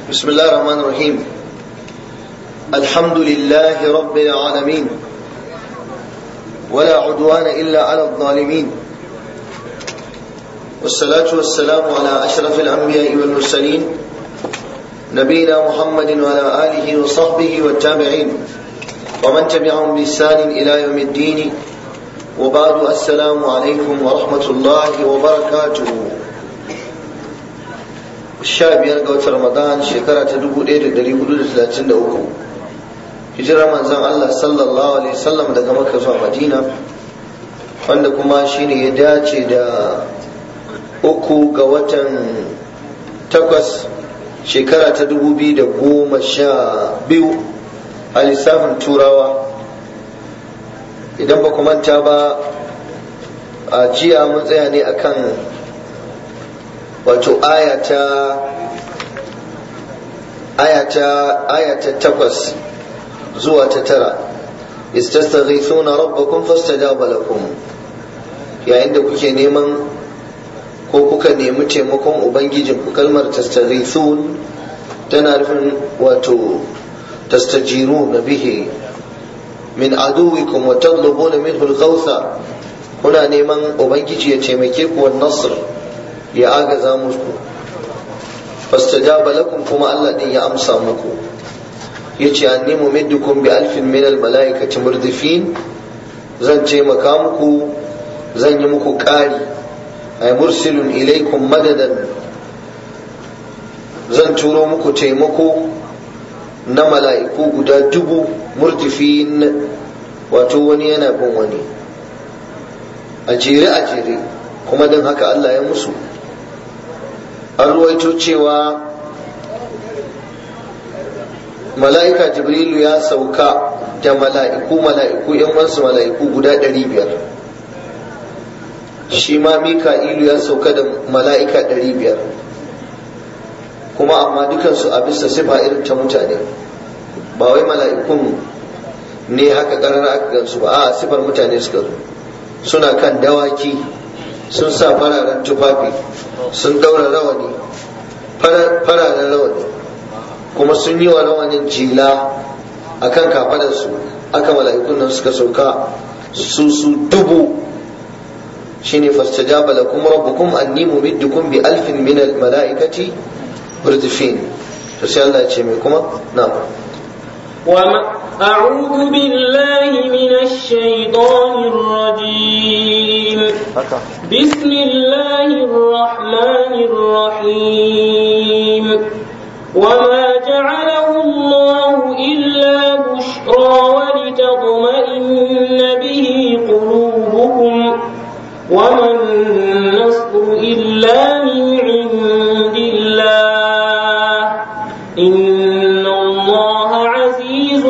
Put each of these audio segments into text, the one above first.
بسم الله الرحمن الرحيم الحمد لله رب العالمين ولا عدوان إلا على الظالمين والصلاة والسلام على أشرف الأنبياء والمرسلين نبينا محمد وعلى آله وصحبه والتابعين ومن تبعهم بإحسان إلى يوم الدين وبعد السلام عليكم ورحمة الله وبركاته sha biyar ga watan ramadan shekara ta dubu ɗaya da ɗari hudu da talatin da uku hijirar manzan allah sallallahu alaihi wasallam daga makka zuwa madina wanda kuma shine ya dace da uku ga watan takwas shekara ta dubu biyu da goma sha biyu a lissafin turawa idan ba ku manta ba a jiya mun tsaya ne akan wato ayata ayata ayata takwas zuwa ta tara istastaghithuna rabbakum fastajaba lakum yayin da kuke neman ko kuka nemi taimakon ubangijin ku kalmar tastaghithun tana nufin wato tastajiruna bihi min aduwikum wa tatlubuna minhu al-ghawtha kuna neman ubangiji ya taimake ku wan nasr ya agaza muku fastajaba lakum kuma Allah din ya amsa muku yace anni mumiddukum bi alfin min al malaikati murdifin zan taimaka muku zan yi muku ƙari ay mursilun ilaikum madadan zan turo muku taimako na mala'iku guda dubu murdifin wato wani yana bin wani a jere a jere kuma don haka Allah ya musu an ruwaito cewa mala'ika jibrilu ya sauka da mala'iku mala'iku yan wasu mala'iku guda ɗari biyar shi ma mika'ilu ya sauka da mala'ika ɗari biyar kuma amma dukansu a bisa sifa irin ta mutane ba wai mala'ikun ne haka ƙarar aka gansu ba a sifar mutane suka zo suna kan dawaki sun sa fararen tufafi sun daura rawani fararen rawani kuma sun yi wa rawanin jila a kan kafadarsu aka mala'ikun nan suka sauka su su dubu shine fastajaba lakum rabbukum anni mumiddukum bi alfin min al mala'ikati murdifin to sai Allah ya ce mai kuma na'am أعوذ بالله من الشيطان الرجيم بسم الله الرحمن الرحيم وما جعله الله إلا بشرى ولتطمئن به قلوبكم وما النصر إلا من عند الله إن الله عزيز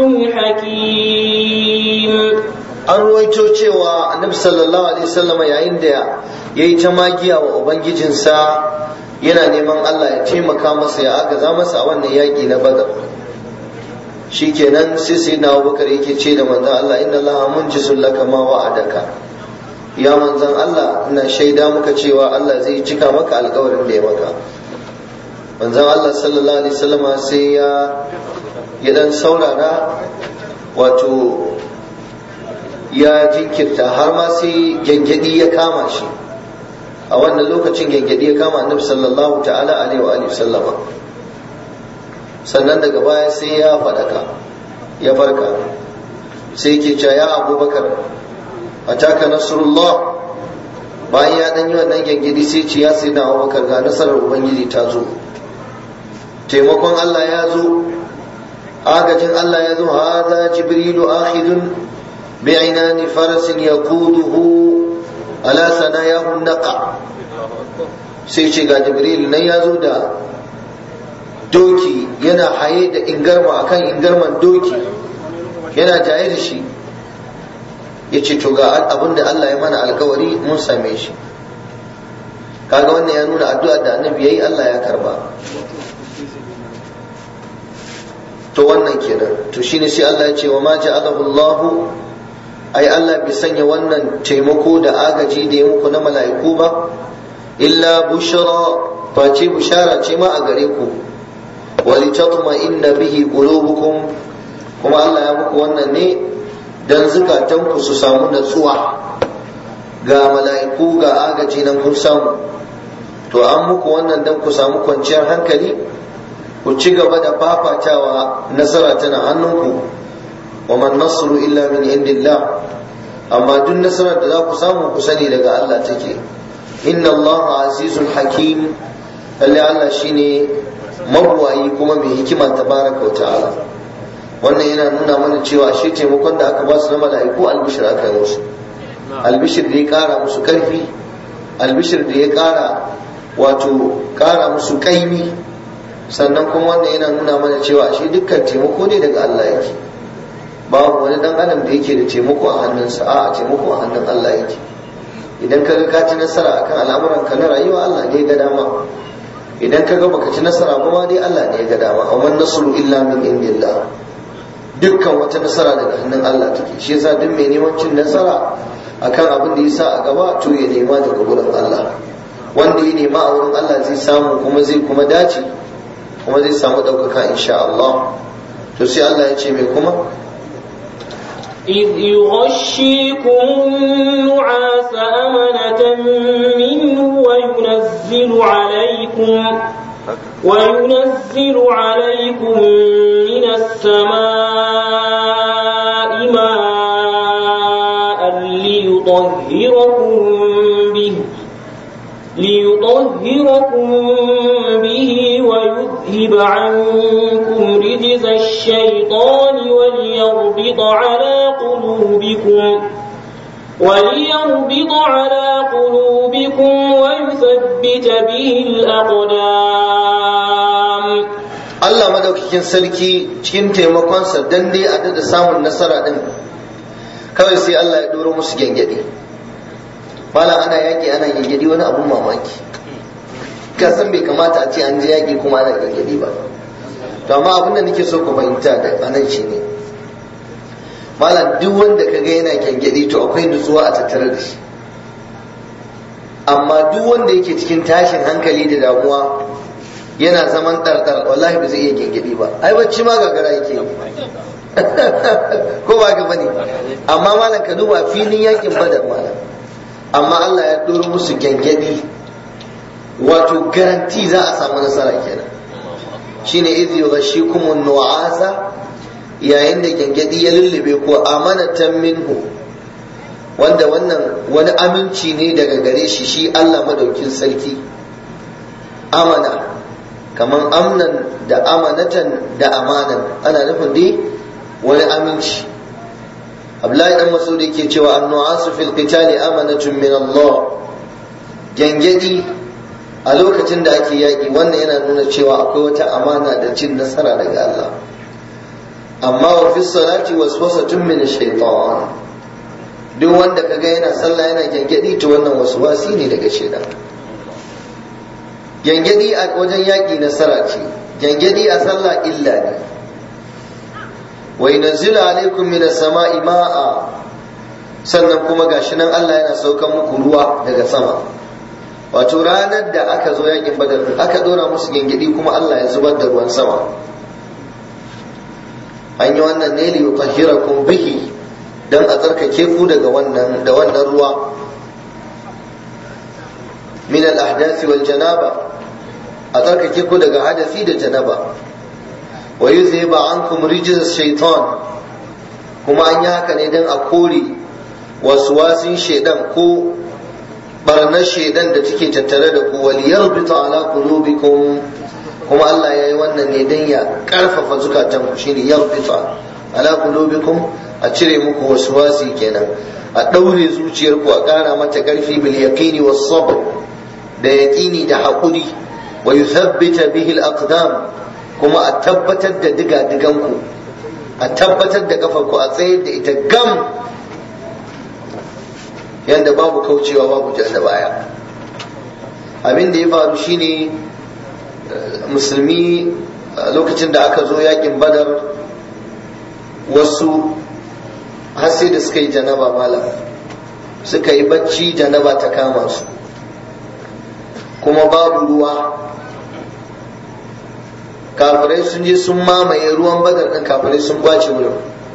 حكيم an ruwaito cewa annabi sallallahu alaihi wasallama yayin da ya yi ta magiya wa ubangijinsa yana neman Allah ya taimaka masa ya agaza masa a wannan yaƙi na badar shikenan sai sai na abubakar yake ce da manzon Allah inna Allah munjisun laka ma wa'adaka ya manzon Allah ina shaida muka cewa Allah zai cika maka alƙawarin da ya maka manzon Allah sallallahu alaihi wasallama sai ya ya dan saurara wato ya jinkirta har ma sai gyangyaɗi ya kama shi a wannan lokacin gyangyaɗi ya kama annabi sallallahu ta'ala alaihi wa alihi sallama sannan daga baya sai ya faɗaka ya farka sai ke cewa ya abubakar ataka nasrullah bayan ya ɗan yi wannan gyangyaɗi sai ce ya sai na abubakar ga nasarar ubangiji ta zo taimakon allah ya zo agajin allah ya zo haza jibrilu akhidun بعنان فرس يقوده على ثناياه النقع sai ce ga jibril nan ya zo da doki yana haye da ingarma akan ingarman doki yana jaye da shi ya ce to ga abin da Allah ya mana alkawari mun same shi kaga wannan ya nuna addu'a da annabi yayi Allah ya karba to wannan kenan to shine sai Allah ya ce wa ma ja'alahu Allahu ai Allah bai sanya wannan taimako da agaji da ya muku na mala'iku ba illa bushra face bushara ce ma a gare ku ولتطمئن به قلوبكم kuma Allah ya muku wannan ne dan zukatanku su samu natsuwa ga mala'iku ga agaji nan kun samu to an muku wannan dan ku samu kwanciyar hankali ku ci gaba da fafatawa nasara tana hannunku wa man nasru illa min indillah amma duk nasarar da za ku samu ku sani daga Allah take inna Allah azizun hakim lalle Allah shine mabuwayi kuma mai hikima tabaraka wa ta'ala wannan yana nuna mana cewa shi taimakon da aka ba su na mala'iku albishir aka yi musu albishir da ya kara musu karfi albishir da ya kara wato kara musu kaimi sannan kuma wannan yana nuna mana cewa shi dukkan taimako ne daga Allah yake babu wani dan adam da yake da taimako a hannunsa a taimako a hannun Allah yake idan ka ga ka ci nasara akan al'amuran ka na rayuwa Allah ne ya ga dama idan ka ga baka ci nasara ba ma dai Allah ne ya ga dama amma nasru illa min indillah dukkan wata nasara daga hannun Allah take shi yasa duk mai neman cin nasara akan abin da yasa a gaba to ya nema daga gurin Allah wanda ya nema a wurin Allah zai samu kuma zai kuma dace kuma zai samu ɗaukaka insha Allah to sai Allah ya ce mai kuma إذ يغشيكم النعاس أمنة منه وينزل عليكم وينزل عليكم من السماء ماء ليطهركم به ليطهركم به ويذهب عنكم رجز الشيطان وليربط على قلوبكم وليربط على قلوبكم ويثبت به الأقدام Allah madaukakin sarki cikin taimakonsa dan dai a da samun nasara din kawai sai Allah ya doro musu gengedi mala ana yaki ana gengedi wani abun mamaki ka san bai kamata a ce an je yaki kuma ana gengedi ba to amma abin da nake so ku fahimta da anan shine malam duk wanda ka ga yana gengedi to akwai nutsuwa a tattare da shi amma duk wanda yake cikin tashin hankali da damuwa yana zaman ɗarɗar wallahi ba zai iya gengedi ba ai bacci ma gagara yake ko ba ka bane amma malam ka duba filin yakin badar malam amma Allah ya ɗoro musu gengedi wato garanti za a samu nasara kenan shine idh yughashshikum an-nu'asa yayin da gengedi ya lullube ko amanatan minhu wanda wannan wani aminci ne daga gare shi shi Allah madaukin sarki amana kamar amnan da amanatan da amanan ana nufin dai wani aminci Abdullahi dan Masud yake cewa annu'asu fil qitali amanatun min Allah gangadi a lokacin da ake yaƙi wannan yana nuna cewa akwai wata amana da cin nasara daga Allah amma wa fi salati waswasatun min shaytan duk wanda kaga yana sallah yana gangadi to wannan waswasi ne daga shaytan gyangyaɗi a wajen yaƙi nasara ce gyangyaɗi a sallah illa ne wa yunzilu alaikum min as-sama'i ma'a sannan kuma gashi nan Allah yana saukan muku ruwa daga sama wato ranar da aka zo yaƙin badar aka dora musu gyangyaɗi kuma Allah ya zubar da ruwan sama an yi wannan ne li yutahhirakum bihi dan a tsarkake ku daga wannan da wannan ruwa min al-ahdathi wal janaba a tsarkake ku daga hadasi da janaba wa yuzhiba ankum rijz shaitan kuma an yi haka ne dan a kore waswasin shaidan ko barnar shaidan da take tattare da ku wal yarbita ala qulubikum kuma Allah ya yi wannan ne dan ya karfafa zukatan ku shine yarbita ala qulubikum a cire muku waswasi kenan a daure zuciyarku a kara mata karfi bil yaqini was sabr da yaqini da haƙuri wa yuthabbita bihi al-aqdam kuma a tabbatar da diga ku a tabbatar da kafarku a tsayar da ita gam yanda babu kaucewa babu jan da baya abin da ya faru shine musulmi lokacin da aka zo yakin badar wasu har sai da suka yi janaba malam suka yi bacci janaba ta kama su kuma babu ruwa kafirai sun je sun mamaye ruwan badar ɗin kafirai sun kwace wurin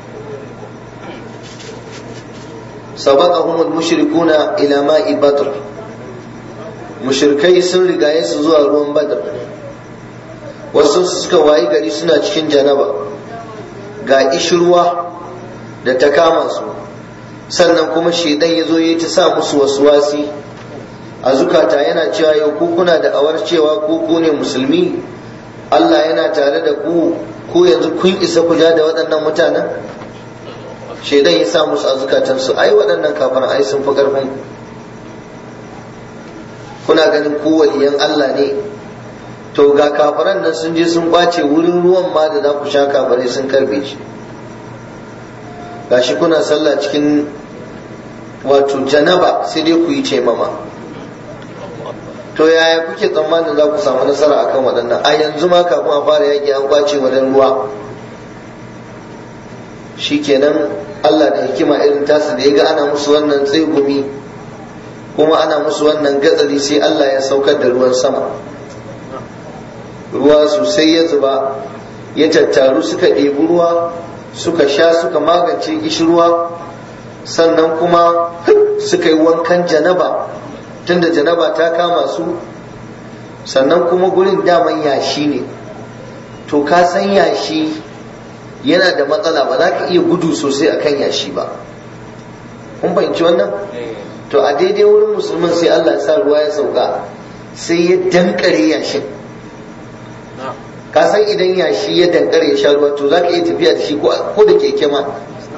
sabaqahum al-mushrikuna ila ma'i badr mushrikai sun rigaye su zuwa ruwan badar wasu suka wayi gari suna cikin janaba ga ishirwa da ta kama su sannan kuma shedan ya zo ya ta sa musu wasu wasi a zukata yana cewa yau ku kuna da awar cewa ku ku ne musulmi Allah yana tare da ku ku yanzu kun isa ku ja da waɗannan mutanen shedan ya sa musu a zukatansu ai waɗannan kafin ai sun fi ƙarfin kuna ganin ku waliyan Allah ne to ga kafiran nan sun je sun kwace wurin ruwan ma da za ku sha kafirai sun karbe shi gashi kuna sallah cikin wato janaba sai dai ku yi ce mama to yaya kuke tsammanin za ku samu nasara akan waɗannan a yanzu ma kafin a fara yaƙi an kwace wajen ruwa shikenan Allah da hikima irin tasu da ya ga ana musu wannan tsegumi kuma ana musu wannan gatsari sai Allah ya saukar da ruwan sama ruwa sosai ya zuba ya tattaru suka ɗebi ruwa suka sha suka magance gishirwa sannan kuma suka yi wankan janaba tunda janaba ta kama su sannan kuma gurin daman yashi ne to ka san yashi yana da matsala ba za ka iya gudu sosai akan yashi ba kun fahimci wannan to a daidai wurin musulman sai Allah ya sa ruwa ya sauka sai ya dankare yashin ka san idan yashi ya dankare ya sha ruwa to za ka iya tafiya da shi ko da keke ma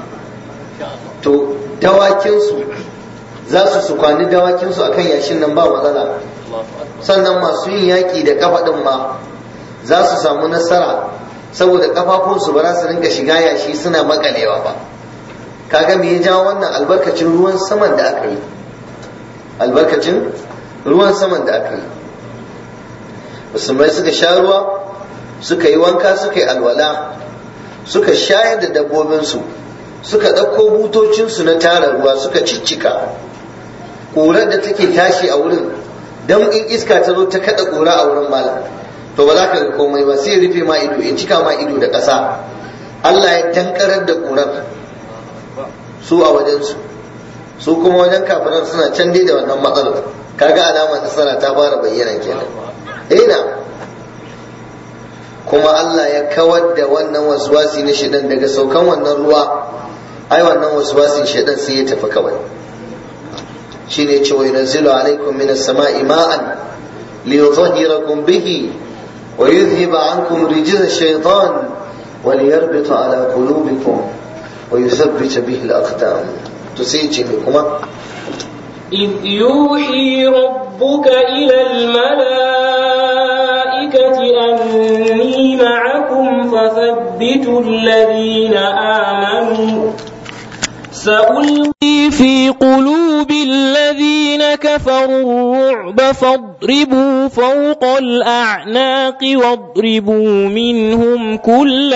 to dawakinsu za su su kwani dawakinsu akan yashin nan ba matsala sannan masu yin yaƙi da kafa ɗin ma za su samu nasara saboda kafafunsu ba za su rinka shiga yashi suna makalewa ba kaga me ya jawo wannan albarkacin ruwan saman da aka yi albarkacin ruwan saman da aka yi musulmai suka sha ruwa suka yi wanka suka yi alwala suka shayar da dabbobinsu suka ɗauko butocinsu na tara ruwa suka ciccika ƙurar da take tashi a wurin don in iska ta zo ta kaɗa ƙura a wurin malam to ba za ka ga komai ba sai rufe ma ido in cika ma ido da ƙasa Allah ya dankarar da ƙurar su a wajensu su kuma wajen kafiran suna can dai da wannan matsalar kaga alamar nasara ta fara bayyana kenan ina kuma Allah ya kawar da wannan waswasi na shidan daga saukan wannan ruwa ai wannan waswasin shidan sai ya tafi kawai shine ce wa yunzilu alaikum minas sama'i ma'an liyudhhirakum bihi wa yudhhiba ankum rijza ash-shaytan wa liyarbita ala qulubikum wa yuthabbita bihi al-aqdam to sai ce kuma إذ يوحي ربك إلى الملائكة أني معكم فثبتوا الذين آمنوا سألقي في قلوب الذين كفروا الرعب فاضربوا فوق الأعناق واضربوا منهم كل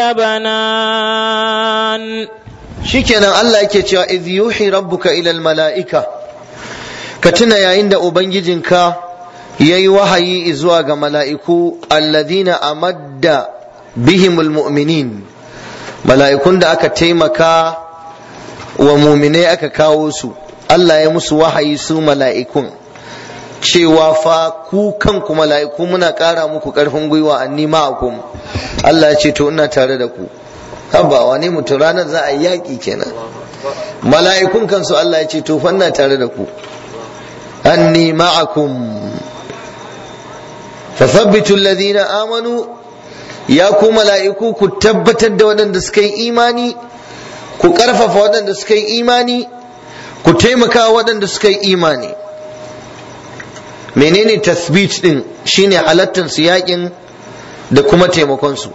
بنان shikenan Allah yake cewa idh yuhi rabbuka ila mala'ika ka tuna yayin da ubangijinka yayi wahayi zuwa ga mala'iku alladhina amadda bihimul mu'minin mala'ikun da aka taimaka wa muminai aka kawo su Allah ya musu wahayi su mala'ikun cewa fa ku kanku mala'iku muna ƙara muku ƙarfin gwiwa anni ma'akum Allah ya ce to ina tare da ku haba wane mutum ranar za a yi yaƙi kenan mala'ikun kansu Allah ya ce to fa ina tare da ku anni ma'akum fathabbitu alladhina amanu ya ku mala'iku ku tabbatar da waɗanda suka yi imani ku ƙarfafa waɗanda suka yi imani ku taimaka waɗanda suka yi imani menene tasbit din shine halattar su yakin da kuma taimakon su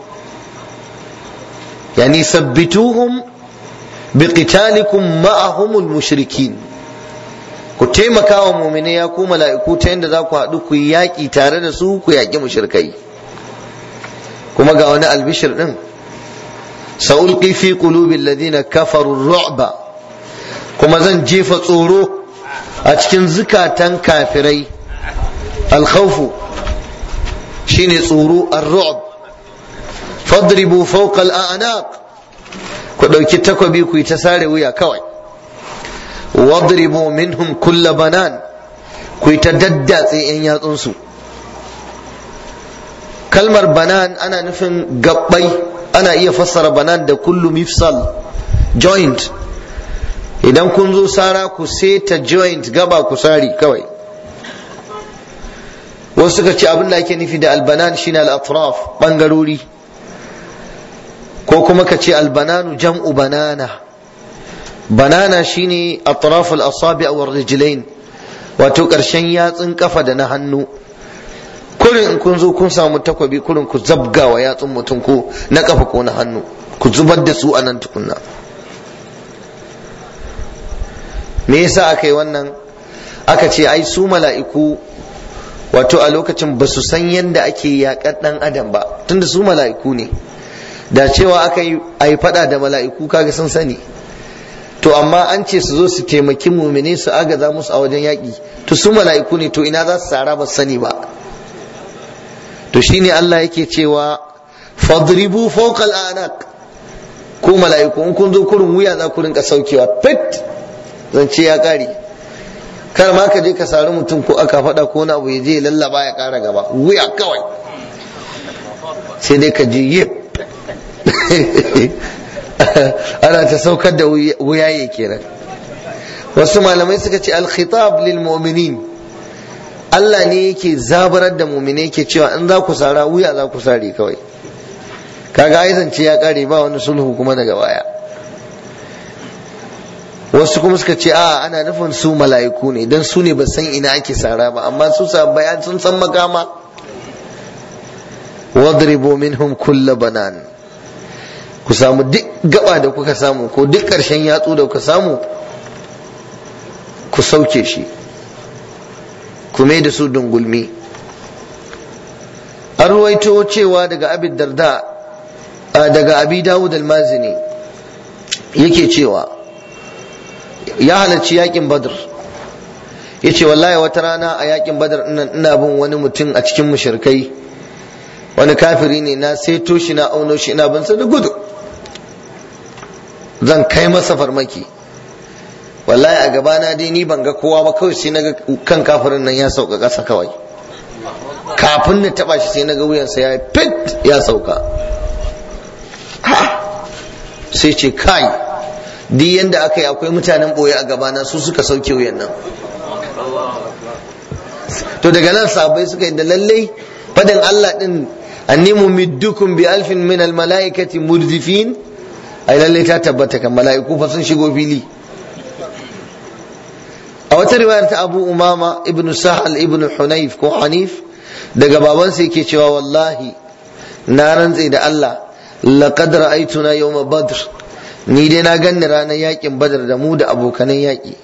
yani sabbituhum biqitalikum ma'ahumul mushrikin ku taimaka wa mu'mini ya ku mala'iku ta yadda za ku haɗu ku yi yaƙi tare da su ku yaƙi mushrikai kuma ga wani albishir din sa'ulqi fi qulubil ladina kafaru ru'ba kuma zan jefa tsoro a cikin zukatan kafirai alkhawfu shine tsoro ar-ru'b fadribu fawqa al-a'naq ku dauki takobi ku yi ta sare wuya kawai wadribu minhum kulla banan ku yi ta daddatse yan yatsunsu kalmar banan ana nufin gabbai ana iya fassara banan da kullu mifsal joint idan kun zo sara ku seta joint gaba ku sari kawai wasu suka ce abin da ake nufi da albanan shine al-atraf bangarori ko kuma ka ce albananu jam'u banana banana shine atraf al-asabi' wa rijlain wato karshen yatsun kafa da na hannu kurin in kun zo kun samu takwabi kurin ku zabga wa yatsun mutum ko na kafa ko na hannu ku zubar da su a nan tukunna me yasa aka yi wannan aka ce ai su mala'iku wato a lokacin ba su san yadda ake yaƙar ɗan adam ba tunda su mala'iku ne da cewa aka yi a yi faɗa da mala'iku kaga sun sani to amma an ce su zo su taimaki mumine su agaza musu a wajen yaƙi to su mala'iku ne to ina za su tsara ba sani ba to shine Allah yake cewa fadribu fawqa al-anaq ko mala'iku in kun zo kurin wuya za ku rinka saukewa fit zance ya kare kar ma ka je ka sari mutum ko aka faɗa ko na abu ya je lallaba ya ƙara gaba wuya kawai sai dai ka ji yip ana ta saukar da wuyaye kenan wasu malamai suka ce al-khitab lil mu'minin Allah ne yake zabarar da mu'mine yake cewa in za ku sara wuya za ku sare kawai kaga ai zance ya kare ba wani sulhu kuma daga baya wasu kuma suka ce a ana nufin su mala'iku ne don su ne ba san ina ake sara ba amma su bayan sun san makama wadribu minhum kulla banan ku samu duk gaba da kuka samu ko duk ƙarshen yatsu da kuka samu ku sauke shi ku mai da su dungulmi an ruwaito cewa daga abin darda daga abi dawud al-mazini yake cewa ya halarci yakin badr ya ce wallahi wata rana a yakin badr ina bin wani mutum a cikin mushrikai wani kafiri ne na seto shi na auno shi ina bin sa da gudu zan kai masa farmaki wallahi a gabana dai ni ban ga kowa ba kawai sai naga kan kafirin nan ya sauka ƙasa kawai kafin na taba shi sai naga wuyansa ya fit ya sauka sai ce kai duk yanda aka yi akwai mutanen boye a gabana su suka sauke wuyan nan to daga nan sabai suka yi da lallai fadin Allah din anni mumiddukum bi alfin min al malaikati murdifin ai lallai ta tabbata kan mala'iku fa sun shigo fili a wata riwayar ta Abu Umama ibn Sahal ibn Hunayf ko Hanif daga babansa yake cewa wallahi na rantse da Allah laqad ra'aytuna yawma badr ni dai na ganni ranar yakin badar da mu da abokanan yaki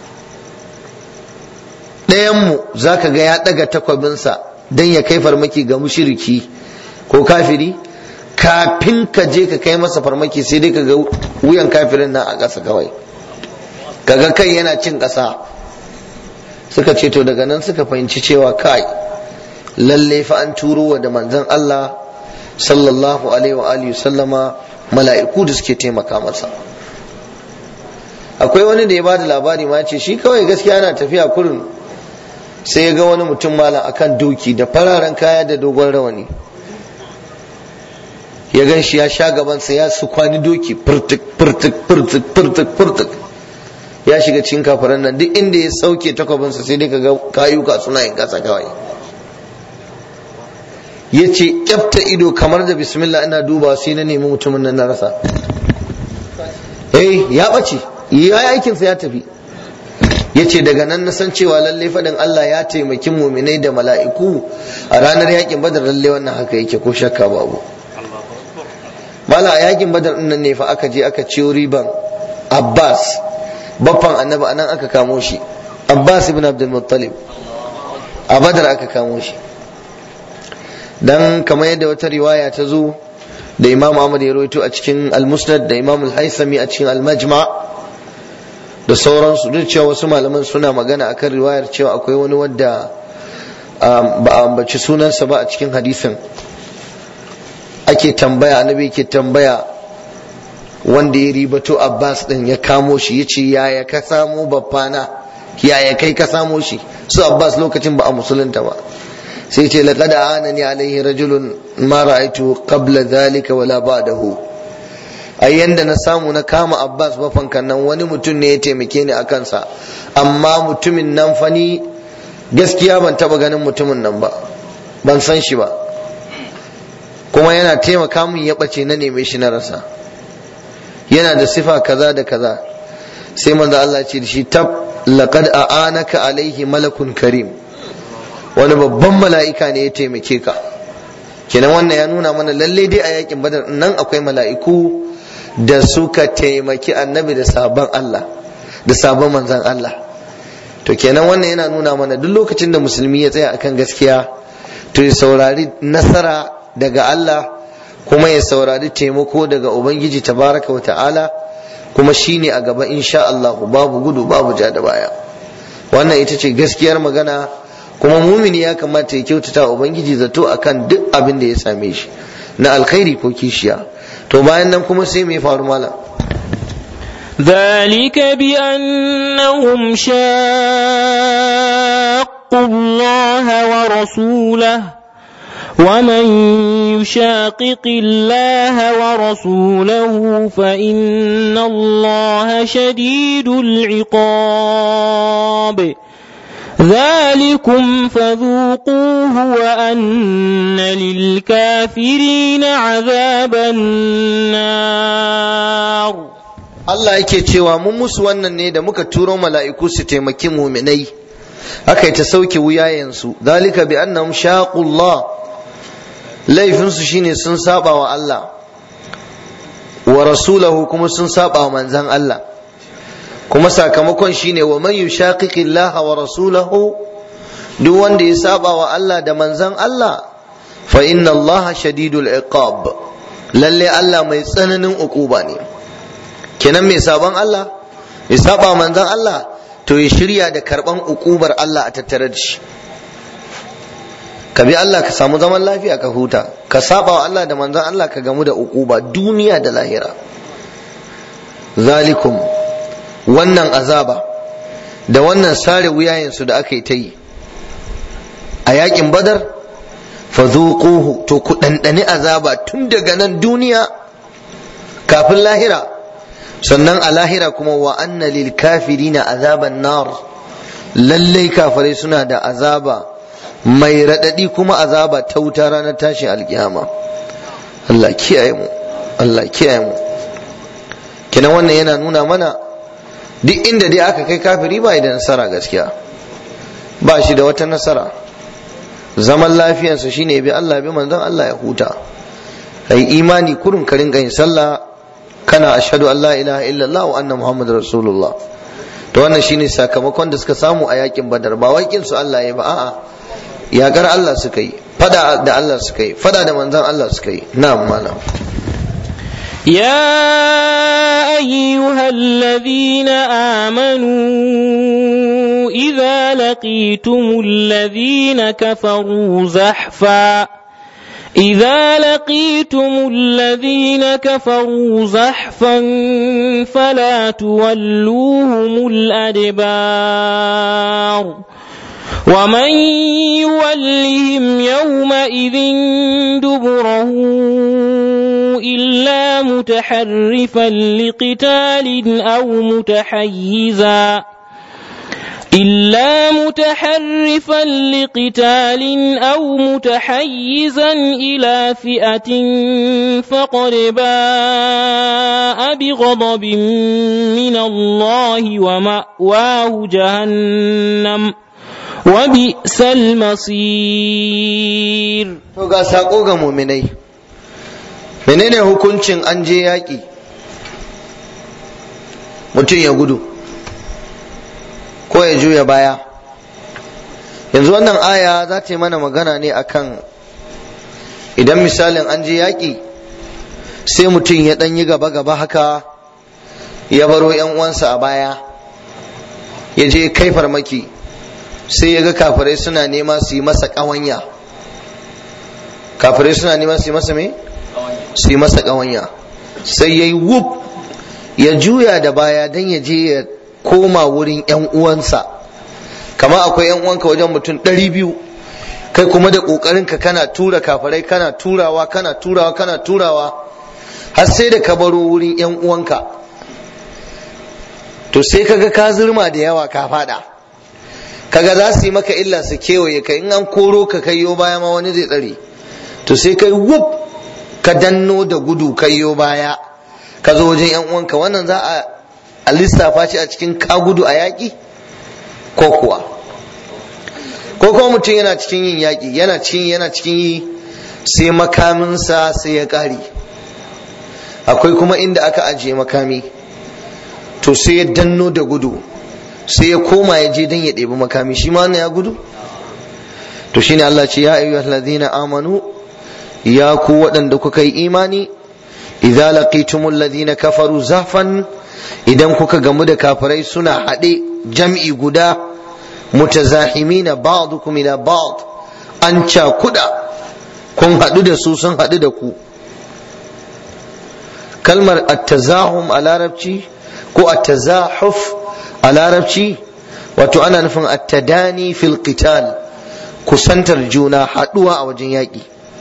ɗayanmu za ka ga ya ɗaga takwabinsa don ya kai farmaki ga mushiriki ko kafiri kafin ka je ka kai masa farmaki sai dai ka ga wuyan kafirin nan a ƙasa kawai kaga kai yana cin ƙasa suka ce to daga nan suka fahimci cewa kai lalle fa an turo wa da manzon Allah sallallahu alaihi wa alihi sallama mala'iku da suke taimaka masa akwai wani da ya bada labari ma ce shi kawai gaskiya yana tafiya kurin sai ya ga wani mutum malam akan doki da fararen kaya da dogon rawani ya gan shi ya sha gabansa ya su kwani doki furtuk furtuk furtuk furtuk furtuk ya shiga cikin kafaran nan duk inda ya sauke takwabinsa sai dai ka ga kayuka suna yin kasa kawai ya ce kyafta ido kamar da bismillah ina duba sai na nemi mutumin nan na rasa eh ya ɓace ya yi aikinsa ya tafi ya ce daga nan na san cewa lalle faɗin Allah ya taimaki muminai da mala'iku a ranar yakin badar lalle wannan haka yake ko shakka babu mala a yakin badar nan ne fa aka je aka ciyo riban abbas baffan annabi anan aka kamo shi abbas ibn abdul muttalib a badar aka kamo shi dan kamar yadda wata riwaya ta zo da imam ahmad ya rawaito a cikin al-musnad da imam al-haisami a cikin al-majma' da sauransu duk cewa wasu malaman suna magana akan riwayar cewa akwai wani wadda ba a ambaci sunansa ba a cikin hadisin ake tambaya annabi ke tambaya wanda ya ribato abbas din ya kamo shi ya ce yaya ka samo babbana yaya kai ka samo shi su abbas lokacin ba a musulunta ba sai ce laqad anani alaihi rajulun ma ra'aytu qabla dhalika wala ba'dahu ai yanda na samu na kama abbas bafankan nan wani mutum ne ya taimake ni a kansa amma mutumin nan fani gaskiya ban taba ganin mutumin nan ba ban san shi ba kuma yana taimaka min ya ɓace na neme shi na rasa yana da sifa kaza da kaza sai manzo Allah ce da shi tab laqad a'anaka alaihi malakun karim wani babban mala'ika ne ya taimake ka kenan wannan ya nuna mana lalle dai a yakin badar nan akwai mala'iku da suka taimaki annabi da sabon Allah da sabon manzan Allah to kenan wannan yana nuna mana duk lokacin da musulmi ya tsaya akan gaskiya to ya saurari nasara daga Allah kuma ya saurari taimako daga ubangiji tabaraka wa ta'ala kuma shine a gaba insha Allah babu gudu babu ja da baya wannan ita ce gaskiyar magana kuma mumini ya kamata ya kyautata ubangiji zato akan duk abin da ya same shi na alkhairi ko kishiya to bayan nan kuma sai mai faru malam ذلك بأنهم شاقوا الله ورسوله ومن يشاقق الله ورسوله فإن الله شديد العقاب ذلكم فذوقوه وأن للكافرين عذاب النار Allah yake cewa mun musu wannan ne da muka turo mala'iku su taimaki muminai aka yi ta sauke wuyayensu zalika bi annahum shaqullah laifinsu shine sun saba wa Allah wa rasulahu kuma sun saba wa manzan Allah kuma sakamakon shine wa man yushaqiqi Allah wa rasulahu duk wanda ya saba wa Allah da manzan Allah fa inna Allah shadidul iqab lalle Allah mai tsananin ukuba ne kenan mai sabon Allah mai saba wa manzan Allah to ya shirya da karban ukubar Allah a tattare da shi ka bi Allah ka samu zaman lafiya ka huta ka saba wa Allah da manzan Allah ka gamu da ukuba duniya da lahira zalikum wannan azaba da wannan sare wuyayensu da aka yi ta yi a yakin badar fazuquhu to ku ɗanɗani azaba tun daga nan duniya kafin lahira sannan a lahira kuma wa anna lil kafirina azaban nar lallai kafirai suna da azaba mai raɗaɗi kuma azaba ta wuta ranar tashin alkiyama Allah kiyaye mu Allah kiyaye mu kina wannan yana nuna mana duk inda dai aka kai kafiri ba da nasara gaskiya ba shi da wata nasara zaman lafiyarsa shine bi Allah bi manzon Allah ya huta kai imani kurun ka rinka yin sallah kana ashhadu an la ilaha illallah wa anna muhammadar rasulullah to wannan shine sakamakon da suka samu a yakin badar ba wakin su Allah ya ba a'a yakar Allah suka yi fada da Allah suka yi fada da manzon Allah suka yi na'am malam يا أيها الذين آمنوا إذا لقيتم الذين كفروا زحفا إذا لقيتم الذين كفروا زحفا فلا تولوهم الأدبار ومن يولهم يومئذ دبره إلا متحرفا لقتال أو متحيزا إلا متحرفا لقتال أو متحيزا إلى فئة فقد باء بغضب من الله ومأواه جهنم وبئس المصير to ga sako ga muminai menene hukuncin an je yaƙi mutum ya gudu ko ya juya baya yanzu wannan aya za ta yi mana magana ne akan idan misalin an je yaƙi sai mutum ya ɗan yi gaba-gaba haka ya baro 'yan uwansa a baya ya je kai farmaki sai ya ga kafirai suna nema su yi masa ƙawanya kafirai suna nema su yi masa me su yi masa ƙawanya sai ya yi wuf ya juya da baya don ya je ya koma wurin 'yan uwansa kama akwai 'yan uwanka wajen mutum ɗari biyu kai kuma da ƙoƙarin ka kana tura kafarai kana turawa kana turawa kana turawa har sai da ka baro wurin 'yan uwanka to sai kaga ka zurma da yawa ka fada kaga za su yi maka illa su kewaye ka in an koro ka kaiyo baya ma wani zai tsare to sai kai wuf ka danno da gudu kaiyo baya ka zo wajen yan uwanka wannan za a lissafa shi a cikin ka gudu a yaƙi ko kuwa ko kuma mutum yana cikin yin yaƙi yana cikin yana cikin yi sai makaminsa sai ya ƙare akwai kuma inda aka ajiye makami to sai ya danno da gudu sai ya koma ya je don ya ɗebi makami shi ma ya gudu to shine Allah ce ya ayyuhal ladina amanu ya ku waɗanda kuka yi imani idza laqitumul ladina kafaru zafan idan kuka gamu da kafirai suna haɗe jam'i guda mutazahimina ba'dukum ila ba'd an cakuda kun haɗu da su sun haɗu da ku kalmar at-tazahum a larabci ko at-tazahuf a larabci wato ana nufin at-tadani fil qital kusantar juna haɗuwa a wajen yaƙi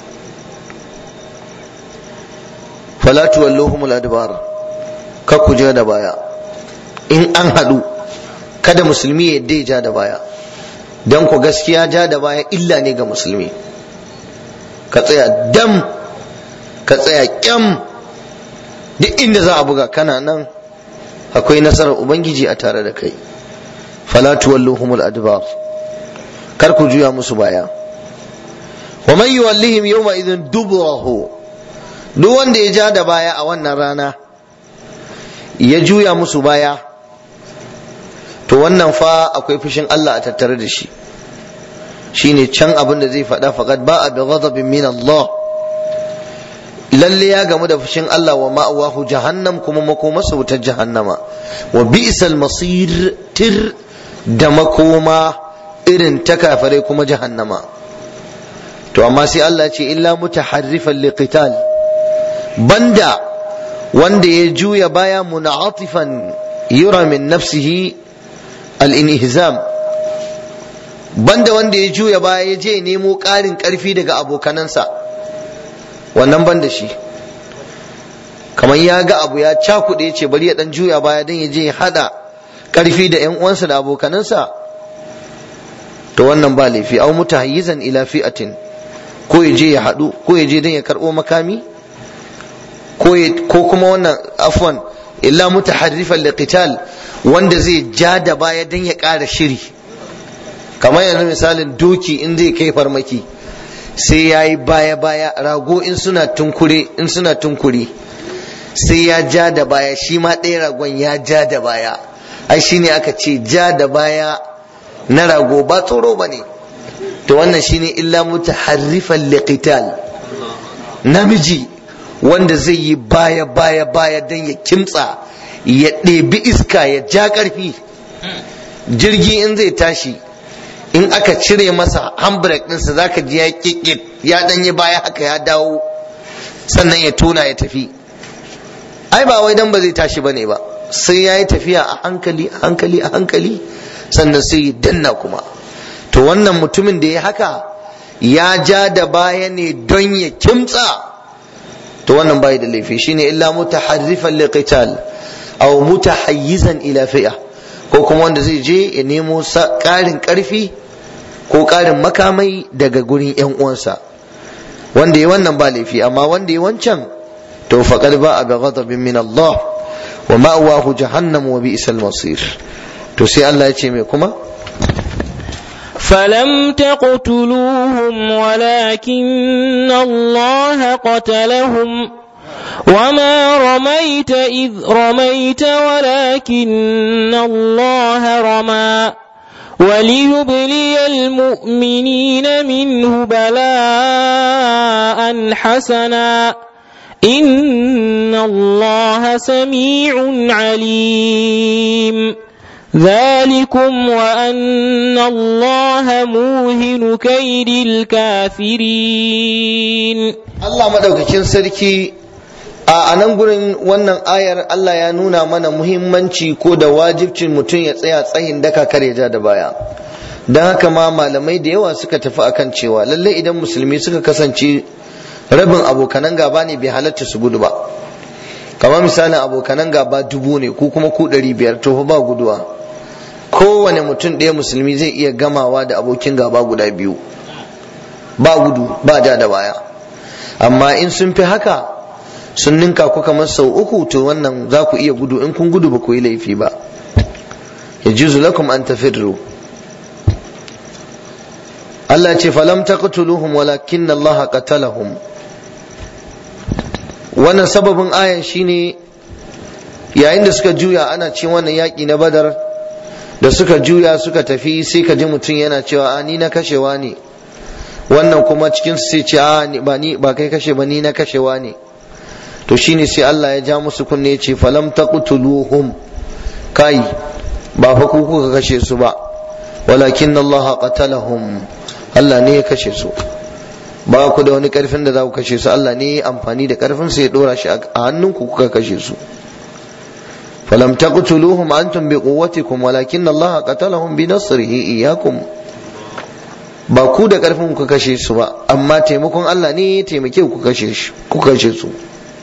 fala tuwalluhum al-adbar ka ku ja da baya in an haɗu kada musulmi ya yadda ya ja da baya dan ku gaskiya ja da baya illa ne ga musulmi ka tsaya dam ka tsaya kyam duk inda za a buga kana nan akwai nasarar ubangiji a tare da kai fala tuwalluhum al-adbar kar ku juya musu baya wa man yuwallihim yawma idhin duburahu duk wanda ya ja da baya a wannan rana ya juya musu baya to wannan fa akwai fushin Allah a tattare da shi shine can abin da zai faɗa faqad ba'a bi ghadabin min Allah lalle ya gamu da fushin Allah wa ma'awahu jahannam kuma makomarsa wutar jahannama wa bi'sal masir tir da makoma irin ta kafare kuma jahannama to amma sai Allah ce illa mutaharrifan liqital banda wanda ya juya baya muna'atifan yura min nafsihi al-inhizam banda wanda ya juya baya ya je nemo ƙarin ƙarfi daga abokanansa wannan ban da shi kamar ya ga abu ya cakuɗe ce bari ya ɗan juya baya don ya je ya haɗa ƙarfi da ‘yan uwansa da abokanansa to wannan ba laifi au mutahayyizan ila fi'atin ko ya je ya haɗu ko ya je don ya karɓo makami ko kuma wannan afwan illa mutaharrifan liqital wanda zai ja da baya don ya ƙara shiri kamar yanzu misalin doki in zai kai farmaki sai ya yi baya-baya rago in suna tunkure in suna tunkure sai ya ja da baya shi ma ɗaya ragon ya ja da baya ai shine aka ce ja da baya na rago ba tsoro ba ne to wannan shine illa mutaharrifan liqital namiji wanda zai yi baya-baya baya don ya kimtsa ya ɗebi iska ya ja ƙarfi jirgi in zai tashi in aka cire masa handbrake ɗinsa za ka ji ya kikit ya ɗanyi baya haka ya dawo sannan ya tona ya tafi ai ba wai dan ba zai tashi bane ba sai ya yi tafiya a hankali a hankali a hankali sannan sai ya danna kuma to wannan mutumin da ya haka ya ja da baya ne don ya kimtsa to wannan bai da laifi shine illa mutaharrifan liqital aw mutahayyizan ila fi'a ko kuma wanda zai je ya nemo ƙarin ƙarfi ko ƙarin makamai daga gurin ‘yan uwansa wanda ya wannan ba laifi amma wanda ya wancan to faqad ba a bi ghadabin min Allah wa ma'wahu jahannam wa bi'sal masir to sai Allah ya ce me kuma فلم تقتلوهم ولكن الله قتلهم وما رميت إذ رميت ولكن الله رمى وليبلي المؤمنين منه بلاء حسنا إن الله سميع عليم ذلكم وأن الله موهن كيد الكافرين Allah madaukakin sarki a nan gurin wannan ayar Allah ya nuna mana muhimmanci ko da wajibcin mutum ya tsaya tsayin daka kare ja da baya don haka ma malamai da yawa suka tafi akan cewa lallai idan musulmi suka kasance rabin abokanan gaba ne bai halatta su gudu ba kamar misalin abokanan gaba dubu ne ko kuma ku ɗari biyar to ba guduwa kowane mutum ɗaya musulmi zai iya gamawa da abokin gaba guda biyu ba gudu ba ja da baya amma in sun fi haka sun ninka ku kamar sau uku to wannan za ku iya gudu in kun gudu ba ku yi laifi ba ya juzu lakum an tafirru Allah ce falam taqtuluhum walakin Allah qatalahum wannan sababin ayan shine yayin da suka juya ana cin wannan yaki na badar da suka juya suka tafi sai ka ji mutum yana cewa a ni na kashewa ne wannan kuma cikin su sai ce a ba ni ba kai kashe ba ni na kashewa ne to shine sai Allah ya ja musu kunne ya ce falam taqtuluhum kai ba fa ku kuka kashe su ba walakin Allah qatalahum Allah ne ya kashe su ba ku da wani karfin da za ku kashe su Allah ne ya amfani da karfin sa ya dora shi a hannunku kuka kashe su falam taqtuluhum antum biquwwatikum walakin Allah qatalahum bi nasrihi iyyakum ba ku da karfin ku kashe su ba amma taimakon Allah ne ya taimake ku kashe shi ku kashe su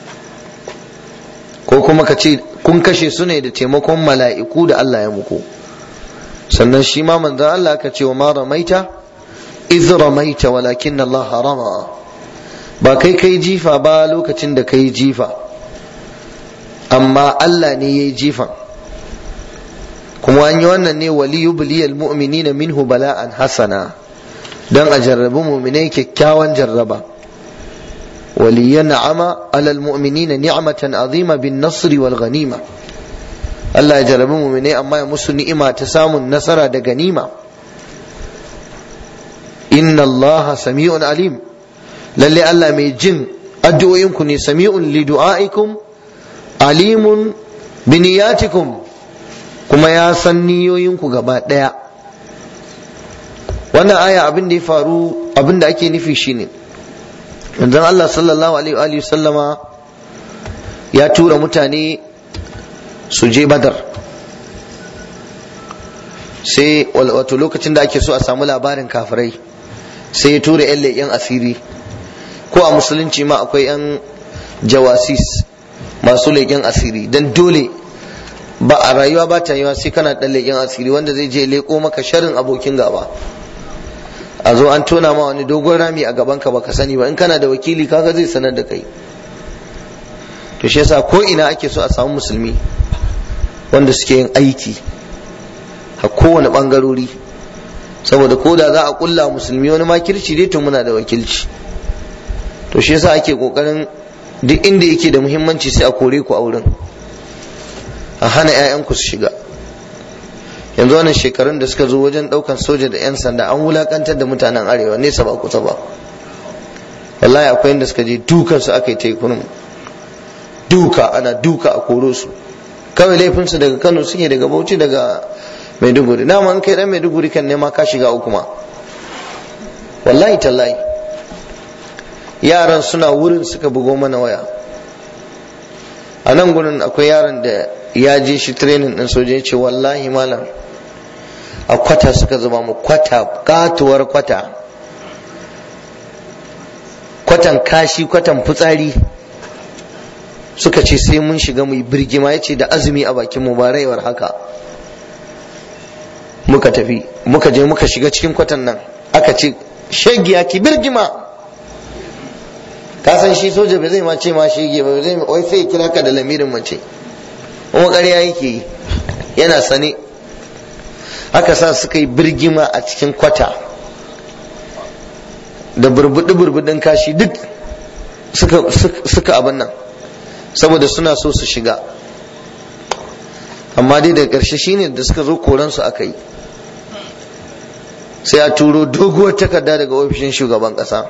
ko kuma ka ce kun kashe su ne da taimakon mala'iku da Allah ya muku sannan shi ma manzon Allah ka ce wa ma ramaita iz ramaita walakin Allah rama ba kai kai jifa ba lokacin da kai jifa amma Allah ne ya yi jifan kuma an yi wannan ne wali yubliyal mu'minina minhu bala'an hasana dan a jarrabi mu'minai kyakkyawan jarraba ولينعم على المؤمنين نعمة عظيمة بالنصر والغنيمة الله يجرب مؤمنين أما يمس نعمة تسام النصر دا غنيمة إن الله سميع عليم للي الله ميجن أدعو يمكن سميع لدعائكم عليم بنياتكم kuma ya san niyoyinku gaba ɗaya wannan aya abin da ya faru abin da ake nufi shine manzon Allah sallallahu alaihi sallama ya tura mutane su je badar sai wato lokacin da ake so a samu labarin kafirai sai ya tura yan leƙen asiri ko a musulunci ma akwai yan jawasis masu leƙen asiri don dole ba a rayuwa ba ta yiwa sai kana ɗan leƙen asiri wanda zai je leƙo maka sharin abokin gaba a zo an tona ma wani dogon rami a gaban ka baka sani ba in kana da wakili kaga zai sanar da kai to shi yasa ko ina ake so a samu musulmi wanda suke yin aiki a kowane bangarori saboda ko da za a kulla musulmi wani makirci dai to muna da wakilci to shi yasa ake kokarin duk inda yake da muhimmanci sai a kore ku a wurin a hana 'ya'yanku su shiga yanzu wannan shekarun da suka zo wajen daukan soja da 'yan sanda an wulakantar da mutanen arewa nesa ba kusa ba wallahi akwai inda suka je dukan su aka yi tekunin duka ana duka a koro su kawai laifinsu daga kano suke daga bauchi daga maiduguri dama an kai dan maiduguri kan nema ka shiga uku ma wallahi tallahi yaran suna wurin suka bugo mana waya a nan gurin akwai yaron da ya je shi training din soja ya ce wallahi malam a kwata suka zuba mu kwata katuwar kwata kwatan kashi kwatan fitsari suka ce sai mun shiga mu birgima ya ce da azumi a bakin mu ba raiwar haka muka tafi muka je muka shiga cikin kwatan nan aka ce shegiya ki birgima ka san shi soja bai zai ma ce ma shege ba zai wai sai kira ka da lamirin mace kuma ƙarya yake yi yana sane aka sa suka yi birgima a cikin kwata da burbuɗi burbuɗin kashi duk suka abin nan saboda suna so su shiga amma dai daga ƙarshe shine da suka zo koransu aka yi sai a turo doguwar takarda daga ofishin shugaban ƙasa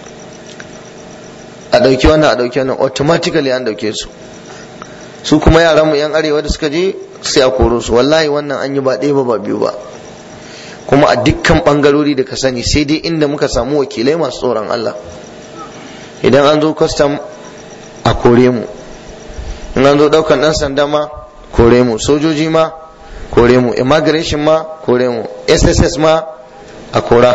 a ɗauki wannan a ɗauki wannan automatically an ɗauke su su kuma yaran mu yan arewa da suka je sai a koro su wallahi wannan an yi ba ɗaya ba ba biyu ba kuma a dukkan ɓangarori da ka sani sai dai inda muka samu wakilai masu tsoron Allah idan an zo kwastam a kore mu in an zo daukan dan sanda ma kore mu sojoji ma kore mu immigration ma kore mu sss ma a kora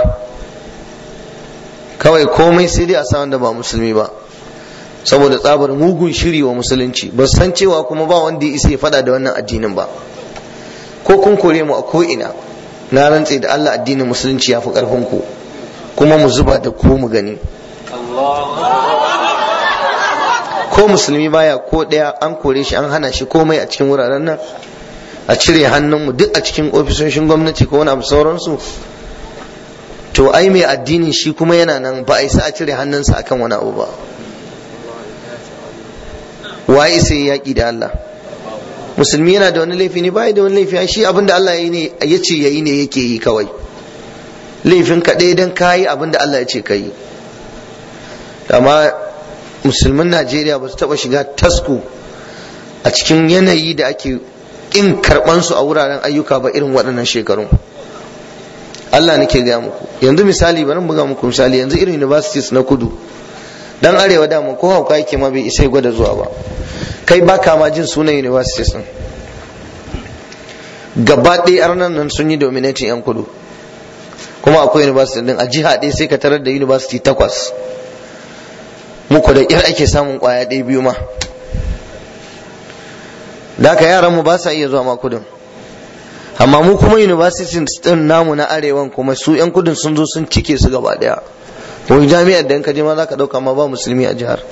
kawai komai sai dai a sa wanda ba musulmi ba saboda tsabar mugun shiri wa musulunci ba san cewa kuma ba wanda ya isa ya fada da wannan addinin ba ko kun kore mu a ko ina na rantse da Allah addinin musulunci ya fi karfin ku kuma mu zuba da ku mu gani ko musulmi baya ko ɗaya an kore shi an hana shi komai a cikin wuraren nan a cire hannunmu duk a cikin ofisoshin gwamnati ko wani abu sauransu to ai mai addinin shi kuma yana nan ba a isa a cire hannunsa akan wani abu ba waye sai yaƙi da Allah musulmi yana da wani laifi ne bai da wani laifi shi abinda Allah ya ce yayi ne yake yi kawai laifin ka ɗaya don kayi abinda Allah ya ce ka yi amma musulmin Najeriya ba su taɓa shiga tasku a cikin yanayi da ake ƙin karɓansu a wuraren ayyuka ba irin waɗannan shekarun Allah nake gaya muku yanzu misali bari buga muku misali yanzu irin universities na kudu dan arewa dama ko hauka yake ma bai isa gwada zuwa ba kai baka ma jin sunan universities din gaba ɗaya arnan nan sun yi dominating yan kudu kuma akwai university din a jiha ɗaya sai ka tarar da university takwas muku da ƙyar ake samun ƙwaya ɗaya biyu ma da haka yaran mu ba sa iya zuwa ma kudin amma mu kuma university din namu na arewan kuma su yan kudin sun zo sun cike su gaba ɗaya wani jami'ar da in ka je ma za ka ɗauka ma ba musulmi a jihar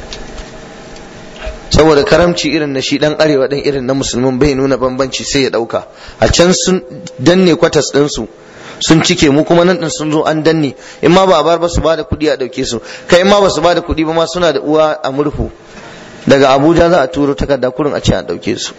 saboda karamci irin na shi dan arewa dan irin na musulmin bai nuna bambanci sai ya ɗauka a can sun danne kwatas ɗinsu sun cike mu kuma nan din sun zo an danne in ma ba a bar ba su ba da kuɗi a ɗauke su kai in ma ba su ba da kuɗi ba ma suna da uwa a murhu daga abuja za a turo takarda kurin a ce a ɗauke su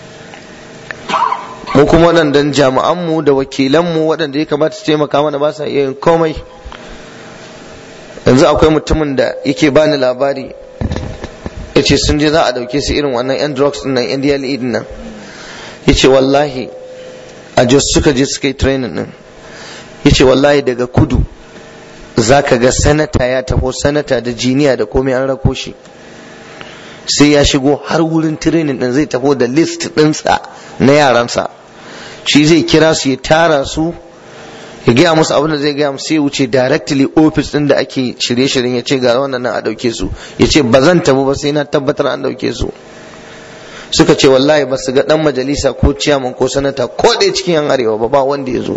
mu kuma waɗannan jami'anmu da wakilanmu waɗanda ya kamata su taimaka mana ba sa iya yin komai yanzu akwai mutumin da yake bani labari ya ce sun je za a dauke su irin wannan yan drugs din nan yan DLE din nan ya ce wallahi a jos suka je suka yi training din ya ce wallahi daga kudu za ka ga sanata ya taho sanata da jiniya da komai an rako shi sai ya shigo har wurin training din zai taho da list ɗinsa na yaransa shi zai kira su ya tara su ya gaya musu abin da zai gaya musu sai wuce directly office din da ake shirye-shiryen ya ce ga wannan nan a dauke su ya ce ba zan tabu ba sai na tabbatar an dauke su suka ce wallahi ba su ga dan majalisa ko ciyaman ko sanata ko ɗaya cikin yan arewa ba ba wanda ya zo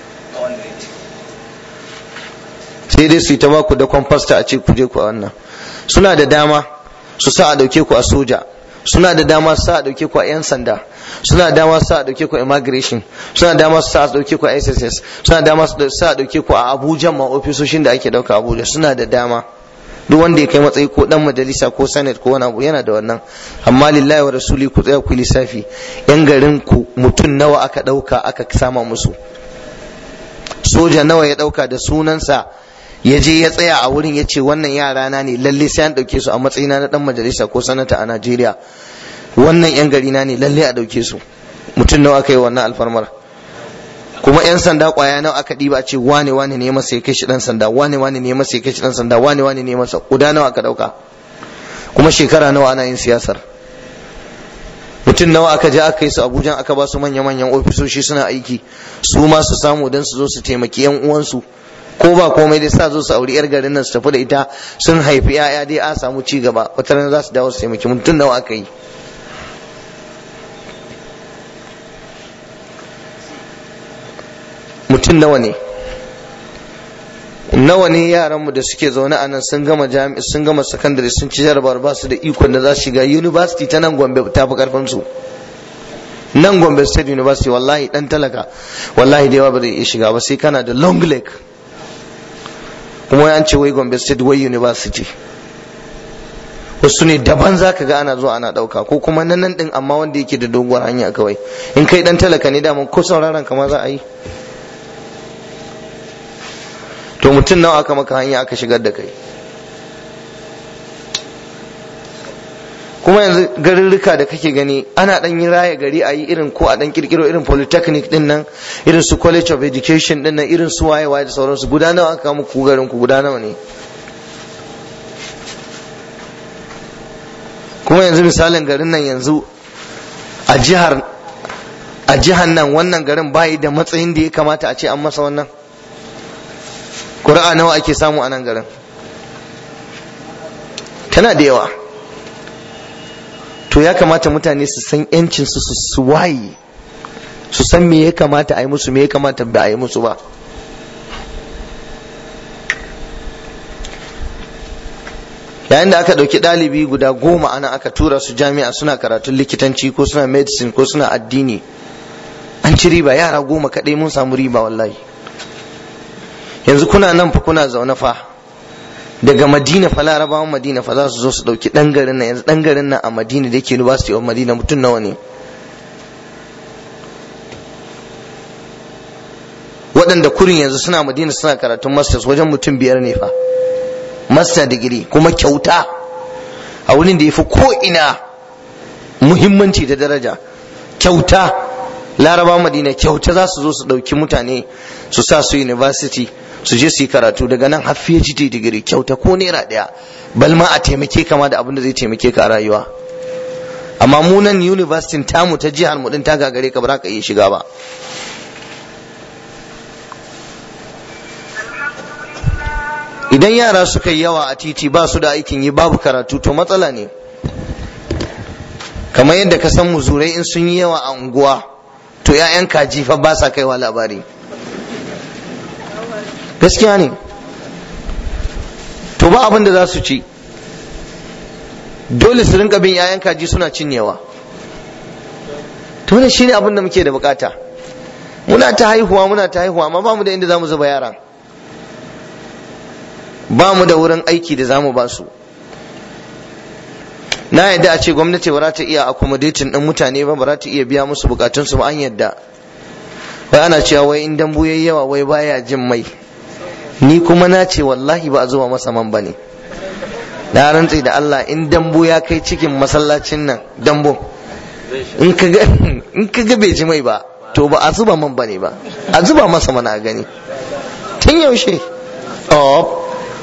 sai dai su yi ta ba ku da kwamfasta a ce ku je ku a wannan suna da dama su sa a dauke ku a soja suna da dama su sa a dauke ku a yan sanda suna da dama su sa a dauke ku a immigration suna da dama su sa a dauke ku a SSS suna da dama su sa a dauke ku a Abuja ma ofisoshin da ake dauka Abuja suna da dama duk wanda ya kai matsayi ko dan majalisa ko senate ko wani abu yana da wannan amma lillahi wa rasuli ku tsaya ku lissafi yan garin ku mutum nawa aka dauka aka sama musu soja nawa ya dauka da sunansa ya je ya tsaya a wurin ya ce wannan yara na ne lalle sai an dauke su a matsayina na dan majalisa ko sanata a Najeriya wannan yan gari na ne lalle a dauke su mutum nawa aka yi wannan alfarmar kuma yan sanda kwaya nawa aka diba a ce wane wane ne masa ya kai shi dan sanda wane wane ne masa ya kai shi dan sanda wane wane ne masa guda nawa aka dauka kuma shekara nawa ana yin siyasar mutum nawa aka je aka yi su abuja aka ba su manya-manyan ofisoshi suna aiki su ma su samu don su zo su taimaki yan uwansu ko ba komai dai sa zo su auri yar garin nan su tafi da ita sun haifi yaya dai a samu ci gaba wata rana za su dawo su taimaki mutum nawa aka yi mutum nawa ne nawa ne yaranmu da suke zaune a nan sun gama jami'a sun gama sakandare sun ci jarabar ba su da ikon da za su shiga university ta nan gombe ta fi karfin su nan gombe state university wallahi dan talaka wallahi da yawa ba zai iya shiga ba sai kana da long leg kuma an ce wai gombe state wai university wasu ne daban za ka ga ana zuwa ana ɗauka ko kuma nan nan ɗin amma wanda yake da doguwar hanya kawai in kai dan talaka ne daman ko sauraron kama za a yi to mutum nawa aka maka hanya aka shigar da kai kuma yanzu garurruka da kake gani ana dan yin raya gari a yi irin ko a dan kirkiro irin polytechnic din nan irin su college of education din nan irin su waye waye da sauransu guda nawa aka muku garin ku guda nawa ne kuma yanzu misalin garin nan yanzu a jihar a jihar nan wannan garin bayi da matsayin da ya kamata a ce an masa wannan ƙuri'a nawa ake samu a nan garin tana da yawa to ya kamata mutane su san yancin su su waye su san me ya kamata a yi musu me ya kamata ba a yi musu ba yayin da aka ɗauki ɗalibi guda goma ana aka tura su jami'a suna karatun likitanci ko suna medicine ko suna addini an ci riba yara goma kaɗai mun samu riba wallahi yanzu kuna nan fa kuna zaune fa daga madina fa larabawan madina fa za su zo su ɗauki ɗan garin nan yanzu ɗan garin nan a madina da yake university of madina mutum nawa ne waɗanda kurin yanzu suna madina suna karatun masters wajen mutum biyar ne fa master degree kuma kyauta a wurin da ya fi ko'ina muhimmanci da daraja kyauta laraba madina kyauta za su zo su ɗauki mutane su sa su university su je su yi karatu daga nan har PhD digiri kyauta ko naira ɗaya balma a taimake kama da abin da zai taimake ka a rayuwa amma mu nan university tamu ta jihar mu din ta gagare ka ba za ka iya shiga ba idan yara suka yi yawa a titi ba su da aikin yi babu karatu to matsala ne kamar yadda ka san muzurai in sun yi yawa a unguwa to 'ya'yan kaji fa ba sa kaiwa labari gaskiya ne to ba abin da za su ci dole su rinka bin 'ya'yan kaji suna cinyewa to ne shine abin da muke da bukata muna ta haihuwa muna ta haihuwa amma ba mu da inda za mu zuba yara ba mu da wurin aiki da za mu ba su na yadda a ce gwamnati ba za ta iya accommodating din mutane ba ba za ta iya biya musu bukatunsu ba an yadda wai ana cewa wai in dambu yayi yawa wai baya jin mai ni kuma na ce wallahi ba a zuba masa man bane na rantse da Allah in dambu ya kai cikin masallacin nan dambu in ka ga in ka ga bai ji mai ba to ba a zuba man bane ba a zuba masa mana gani tun yaushe oh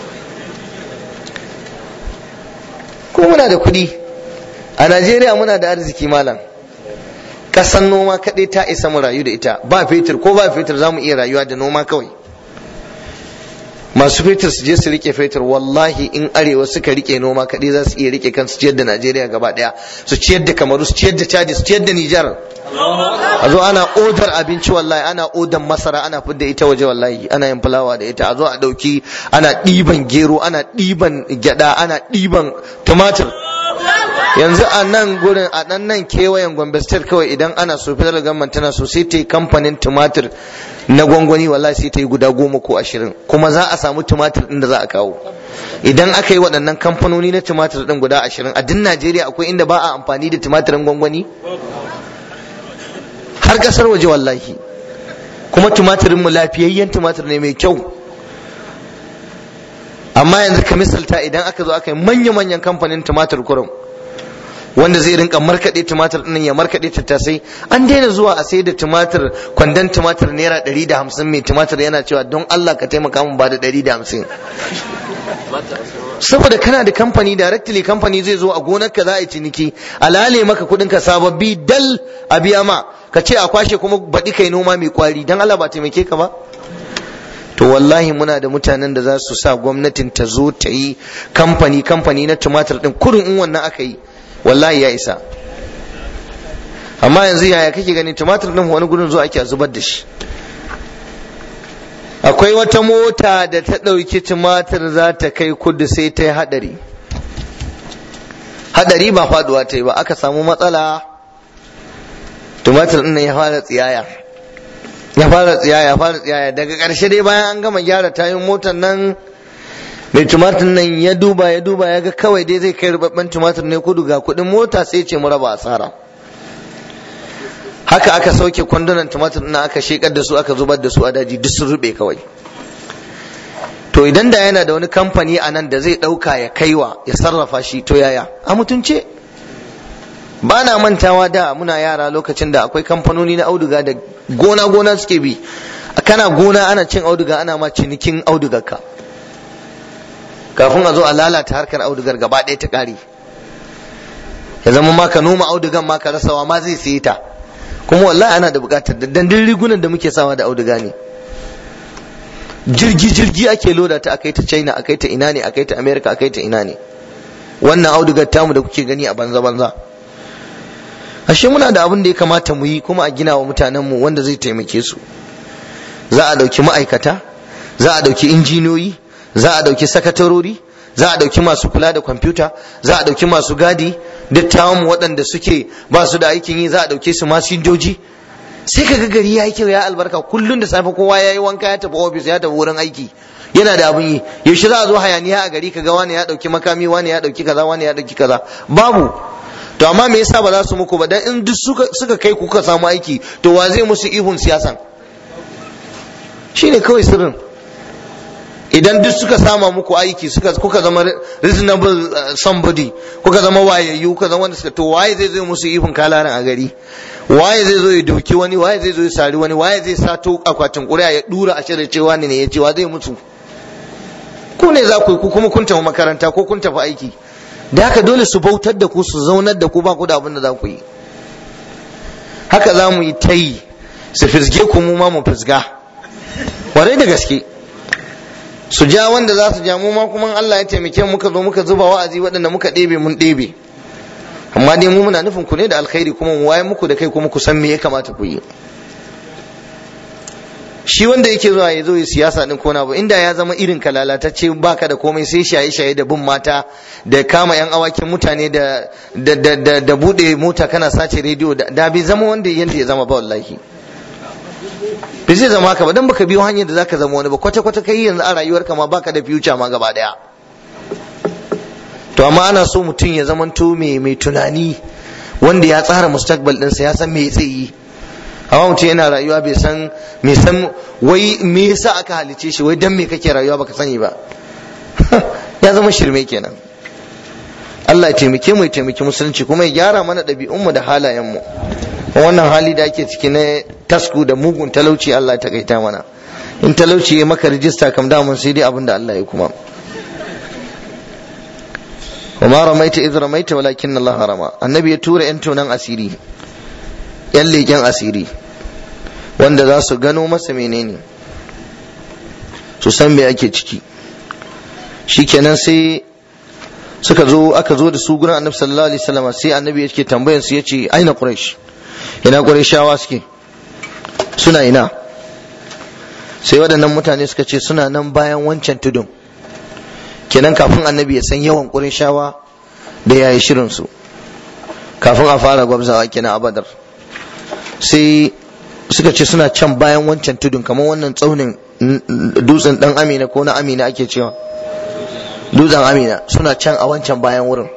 ko muna da kuɗi a najeriya muna da arziki malam ƙasan noma kaɗai ta isa mu rayu da ita ba fetur ko ba fetur za mu iya rayuwa da noma kawai masu fetur su je su rike fetur wallahi in arewa suka rike noma kaɗai za su iya rike kansu ciyar da najeriya gaba ɗaya su ciyar da kamaru su ciyar da chadi su ciyar da nijar a zo ana odar abinci wallahi ana odan masara ana fidda ita waje wallahi ana yin fulawa da ita a zo a ɗauki ana ɗiban gero ana ɗiban gyaɗa ana ɗiban tumatir yanzu a nan gurin a nan nan kewayen gombe state kawai idan ana so federal government tana so sai ta yi kamfanin tumatir na gwangwani wallahi sai ta yi guda goma ko ashirin kuma za a samu tumatir ɗin da za a kawo idan aka yi waɗannan kamfanoni na tumatir ɗin guda ashirin a duk najeriya akwai inda ba a amfani da tumatirin gwangwani har ƙasar waje wallahi kuma tumatirin mu lafiyayyen tumatir ne mai kyau amma yanzu ka misalta idan aka zo aka yi manya-manyan kamfanin tumatir kurum wanda zai rinka markaɗe tumatir ɗin ya markaɗe tattasai an daina zuwa a sai da tumatir kwandon tumatir naira ɗari da hamsin mai tumatir yana cewa don Allah ka taimaka min ba da ɗari da hamsin saboda kana da kamfani directly kamfani zai zo a gonar ka za a yi ciniki alale maka kuɗin ka sababbi dal a biya ma ka ce a kwashe kuma baɗi kai noma mai kwari don Allah ba taimake ka ba to wallahi muna da mutanen da za su sa gwamnatin ta zo ta yi kamfani kamfani na tumatir ɗin kurin in wannan aka yi wallahi ya isa amma yanzu yaya kake gani tumatir din wani gurin zuwa ake zubar da shi akwai wata mota da ta ɗauki tumatir za ta kai kudu sai ta yi haɗari haɗari ba faduwa ta yi ba aka samu matsala tumatir ɗin ya fara tsiyaya ya fara tsiyaya ya fara tsiyaya daga ƙarshe dai bayan an gama gyara tayin motar nan mai tumatir nan ya duba ya duba ya ga kawai dai zai kai rubabben tumatir ne kudu ga kudin mota sai ce mu raba asara haka aka sauke kwandunan tumatir na aka shekar da su aka zubar da su a daji duk sun rube kawai to idan da yana da wani kamfani a nan da zai dauka ya kaiwa ya sarrafa shi to yaya a mutunce ba na mantawa da muna yara lokacin da akwai kamfanoni na auduga da gona gona suke bi kana gona ana cin auduga ana ma cinikin audugarka kafin a zo a lalata harkar audugar gaba ɗaya ta ƙare ya zama ma ka noma audugan ma ka rasawa ma zai saye ta kuma wallahi ana da bukatar da dandin rigunan da muke sawa da auduga ne jirgi jirgi ake loda ta akai ta china akai ta ina ne akai ta america akai ta ina ne wannan audugar tamu da kuke gani a banza banza ashe muna da abin da ya kamata mu yi kuma a gina wa mutanen mu wanda zai taimake su za a dauki ma'aikata za a dauki injiniyoyi za a dauki sakatarori za a dauki masu kula da kwamfuta za a dauki masu gadi dattawan mu waɗanda suke ba su da aikin yi za a dauke su masinjoji sai ka ga gari ya yi kyau ya albarka kullum da safe kowa ya yi wanka ya tafi ofis ya tafi wurin aiki yana da abin yi yaushe za a zo hayaniya a gari ka ga wani ya dauki makami wani ya dauki kaza wani ya dauki kaza babu to amma me yasa ba za su muku ba dan in duk suka suka kai kuka samu aiki to wa zai musu ihun siyasan shine kawai sirrin idan duk suka sama muku aiki suka kuka zama reasonable somebody kuka zama wayayyu kuka zama wanda suka to waye zai zo musu ihun kalaran a gari waye zai zo ya doki wani waye zai zo ya sari wani waye zai sato akwatin ƙuri'a ya dura a shirin cewa ne ya ce wa zai mutu ku ne za ku yi ku kuma kun tafi makaranta ko kun tafi aiki da haka dole su bautar da ku su zaunar da ku ba ku da abin da za ku yi haka za mu yi ta yi su fisge ku mu ma mu fisga warai da gaske su ja wanda za su ja mu ma kuma Allah ya taimake mu muka zo muka zuba wa'azi waɗanda muka ɗebe mun ɗebe amma dai mu muna nufin ku ne da alkhairi kuma mu waye muku da kai kuma ku san me ya kamata ku yi shi wanda yake zuwa ya zo ya siyasa din kona ba inda ya zama irin ka lalatacce baka da komai sai shaye shaye da bin mata da kama yan awakin mutane da da da da, da bude mota kana sace rediyo da bai zama wanda yanda ya zama ba wallahi bai zai zama haka ba dan baka biyo hanyar da zaka zama wani ba kwata kwata kai yanzu a rayuwarka ma baka da future ma gaba daya to amma ana so mutum ya zamanto mai mai tunani wanda ya tsara mustaqbal ɗinsa ya san me zai yi amma mutum yana rayuwa bai san me san wai me yasa aka halice shi wai dan me kake rayuwa baka sani ba ya zama shirme kenan Allah ya taimake mu ya taimaki musulunci kuma ya gyara mana ɗabi'unmu da halayenmu wannan hali da ake ciki na tasku da mugun talauci Allah ya takaita mana in talauci ya maka rijista kam damun sai dai abin da Allah ya kuma وما رميت إذ رميت ولكن الله رمى النبي يتورى أنتو نان أسيري يلي جان أسيري wanda za su gano masa menene su san me ake ciki shikenan sai suka zo aka zo da su gurin annabi sallallahu alaihi wasallam sai annabi yake tambayar su yace aina quraish ina qurayshawa suke suna ina sai waɗannan mutane suka ce suna nan bayan wancan tudun kenan kafin annabi ya san yawan ƙurishawa da ya yi shirinsu kafin a fara gwabzawa kenan a badar sai suka ce suna can bayan wancan tudun kamar wannan tsaunin dutsen dan amina ko na amina ake cewa dutsen amina suna can a wancan bayan wurin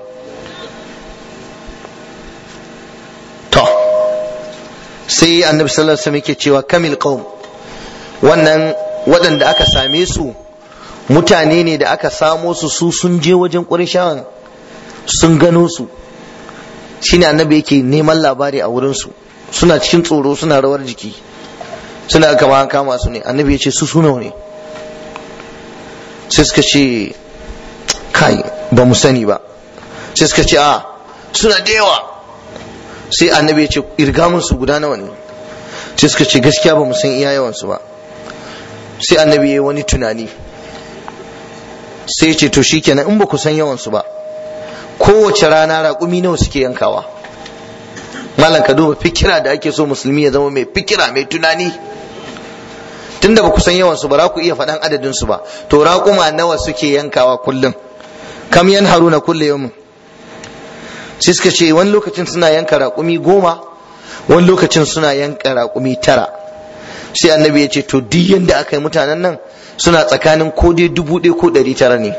to sai annabi sallallahu alaihi wasallam yake cewa kamil qaum wannan waɗanda aka same su mutane ne da aka samo su su sun je wajen ƙurishawan sun gano su shine annabi yake neman labari a wurinsu suna cikin tsoro suna rawar jiki suna kama an kama su ne annabi ya ce su suna ne sai suka ce kai ba mu sani ba sai suka ce a suna da yawa sai annabi ya ce irga su guda nawa ne sai suka ce gaskiya ba mu san iya yawansu ba sai annabi ya yi wani tunani sai ce to shikenan in ba ku san yawansu ba kowace rana raƙumi nawa suke yankawa malam ka duba fikira da ake so musulmi ya zama mai fikira mai tunani tunda ba ku san yawansu ba za ku iya faɗan adadin su ba to raƙuma nawa suke yankawa kullum kam yan haruna kulle yau sai suka ce wani lokacin suna yanka raƙumi goma wani lokacin suna yanka raƙumi tara sai annabi ya ce to duk yanda aka yi mutanen nan suna tsakanin ko dai dubu ɗaya ko ɗari tara ne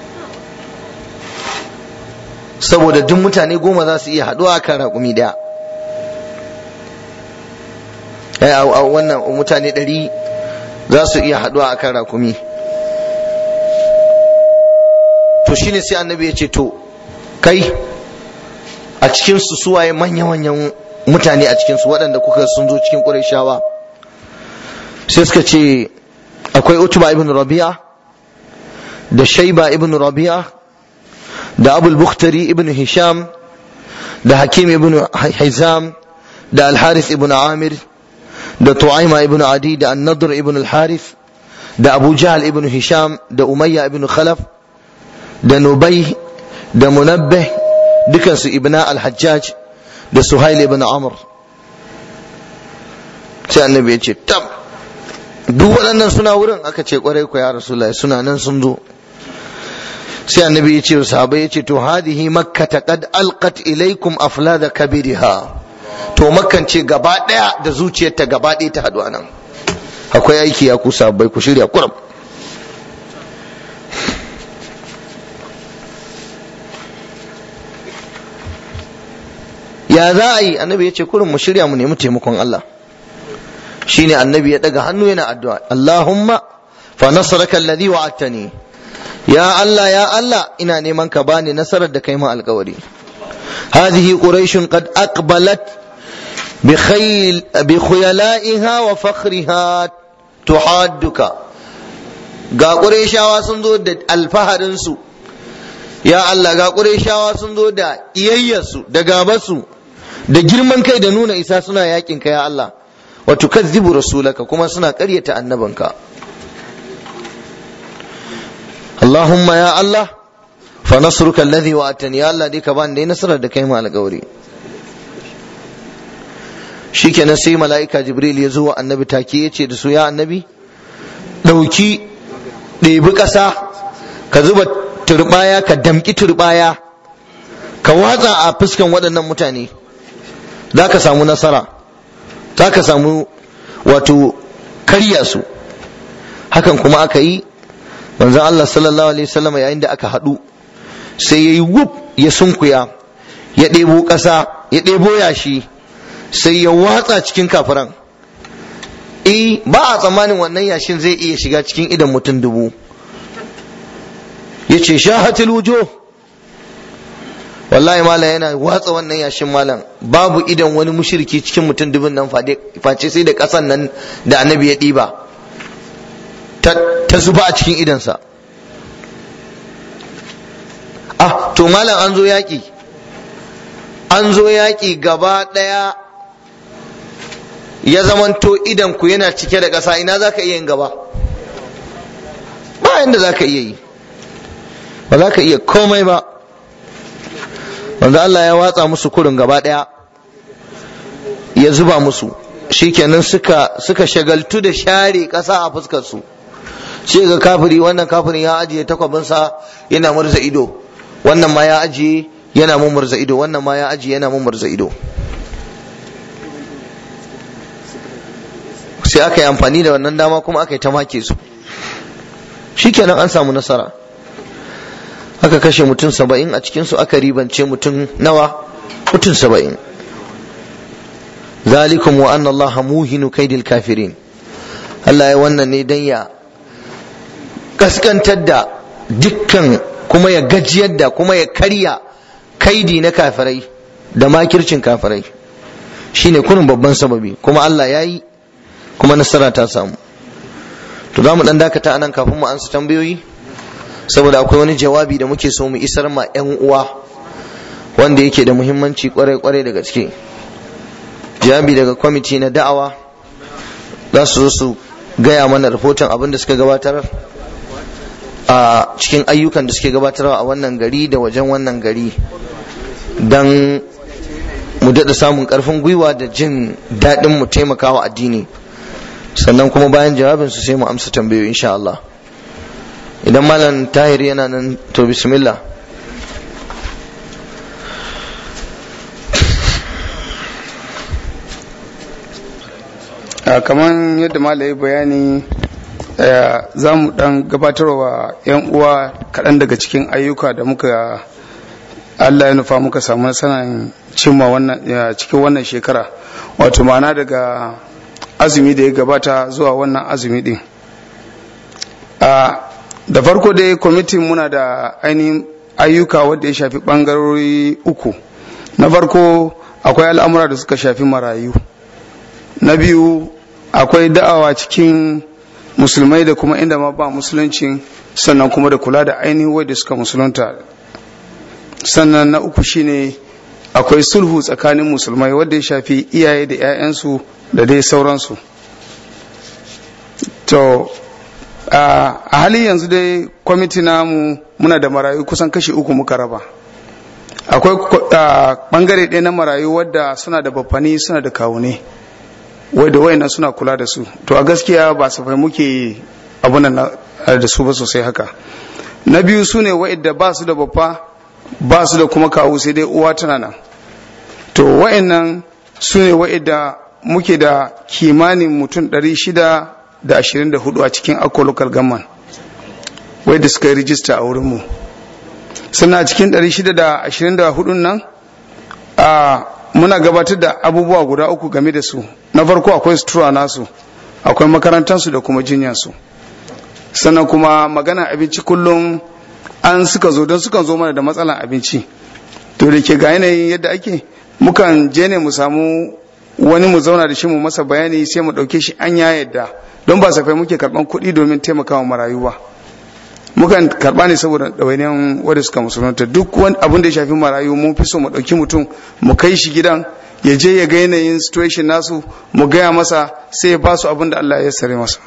saboda duk mutane goma za su iya haɗuwa kan raƙumi ɗaya a wannan mutane ɗari za su iya haɗuwa a kan raƙumi to shine sai annabi ya ce to kai a cikinsu suwaye manya-manyan mutane a cikinsu waɗanda kuka sun zo cikin ƙurai sai suka ce akwai utuba ibn rabi'a da shaiba ibn rabi'a da abul bukhtari ibn hisham da hakim ibn hizam da al-harith ibn amir da tu'aima ibn adi da an-nadr ibn al-harith da abu jahl ibn hisham da umayya ibn khalaf da nubay da munabbih dukansu ibna al-hajjaj da suhail ibn amr sai annabi ya ce tab duk waɗannan suna wurin aka ce kwarai ku ya rasulullahi suna nan sun zo sai annabi ya ce wa sahabbai ya ce to hadihi makka qad alqat ilaikum aflada kabiriha to makkan ce gaba daya da zuciyarta gaba daya ta haɗu anan akwai aiki ya ku sahabbai ku shirya kuram ya za a yi annabi ya ce kurin mu shirya mu nemi taimakon Allah shine annabi ya daga hannu yana addu'a Allahumma fa nasraka alladhi wa'adtani ya Allah ya Allah ina neman ka bani nasarar da kai ma alkawari hadhihi quraish qad aqbalat bi khayl bi khuyala'iha wa fakhriha tuhadduka ga qurayshawa sun zo da alfaharin su ya Allah ga qurayshawa sun zo da iyayyarsu da gabasu da girman kai da nuna isa suna yakin ka ya Allah wa tukazzibu rasulaka kuma suna ƙaryata annabanka Allahumma ya Allah fa nasruka alladhi wa'atani ya Allah dai ka bani dai nasarar da kai mu alƙawari shikenan sai mala'ika jibril ya zo wa annabi take ya ce da su ya annabi ɗauki ɗebi ƙasa ka zuba turbaya ka damƙi turbaya ka watsa a fuskan waɗannan mutane za ka samu nasara za ka samu wato karya su hakan kuma aka yi manzon Allah sallallahu alaihi wasallam yayin da aka haɗu sai ya yi wuf ya sunkuya ya ɗebo ƙasa ya ɗebo yashi sai ya watsa cikin kafiran eh ba a tsammanin wannan yashin zai iya shiga cikin idan mutum dubu ya ce shahatul wujuh wallahi malam yana watsa wannan yashin malam babu idan wani mushriki cikin mutum dubin nan face sai da kasan nan da annabi ya ɗiba ta zuba a cikin idansa ah to malam an zo yaƙi an zo yaƙi gaba ɗaya ya zamanto idan ku yana cike da ƙasa ina za ka iya yin gaba ba yadda za ka iya yi ba za ka iya komai ba wanda Allah ya watsa musu kurin gaba ɗaya ya zuba musu shikenan suka suka shagaltu da share ƙasa a fuskar su sai ga kafiri wannan kafirin ya ajiye takwabinsa yana murza ido wannan ma ya ajiye yana murza ido wannan ma ya ajiye yana murza ido sai aka yi amfani da wannan dama kuma aka yi ta make su shikenan an samu nasara aka kashe mutum saba'in a cikinsu aka ribance mutum nawa mutum saba'in zalikum wa anna Allah muhinu kaidil kafirin Allah ya wannan ne dan ya kaskantar da dukkan kuma ya gajiyar da kuma ya karya kaidi na kafirai da makircin kafirai shine kunin babban sababi kuma Allah ya yi kuma nasara ta samu to za mu dan dakata anan kafin mu ansa tambayoyi saboda akwai wani jawabi da muke so mu isar ma 'yan uwa wanda yake da muhimmanci kwarai-kwarai da gaske jawabi daga kwamiti na da'awa za su zo su gaya mana rahoton abin da suka gabatar a cikin ayyukan da suke gabatarwa a wannan gari da wajen wannan gari don mu daɗa samun ƙarfin gwiwa da jin daɗin mu taimakawa addini sannan kuma bayan jawabinsu sai mu amsa tambayoyi insha Allah. idan malam tahir yana nan to bismillah kamar yadda malayi bayani za mu dan gabatarwa 'yan uwa kaɗan daga cikin ayyuka da muka Allah ya nufa muka samu nasarar cimma cikin wannan shekara wato ma'ana daga azumi da ya gabata zuwa wannan azumi din da farko dai kwamitin muna da ainihin ayyuka wadda ya shafi bangarori uku na farko akwai al'amura da suka shafi marayu na biyu akwai da'awa cikin musulmai da kuma inda ma ba musulunci sannan kuma da kula da ainihin wadda suka musulunta sannan na uku shine akwai sulhu tsakanin musulmai wanda ya shafi iyaye da 'ya'yansu da dai sauransu to a halin yanzu dai kwamiti namu muna da marayu kusan kashi uku muka raba akwai bangare ɗaya na marayu wadda suna da baffani suna da kawune wadda wayannan suna kula da su to a gaskiya ba safai muke abunan da su ba sosai haka na biyu su ne wa'idda ba su da babba ba su da kuma kawo sai dai uwa tana nan to wa'annan su ne wa'idda muke da kimanin mutum 624 a cikin akko local government wadda suka yi rijista a wurinmu suna cikin 624 nan a muna gabatar da abubuwa guda uku game da su na farko akwai sutura nasu akwai makarantarsu da kuma jinyansu sannan kuma magana abinci kullum an suka zo don sukan zo mana da matsalan abinci to da ke ga yanayin yadda ake mukan je ne mu samu wani mu zauna da shi mu masa bayani sai mu ɗauke shi an ya yadda don ba safai muke karɓan kuɗi domin taimakawa marayu ba mukan karɓa ne saboda ɗawainiyan wadda suka musulunta duk wani abin da ya shafi marayu mun fi so mu ɗauki mutum mu kai shi gidan ya je ya ga yanayin situation nasu mu gaya masa sai ya ba su abin da Allah ya sare masa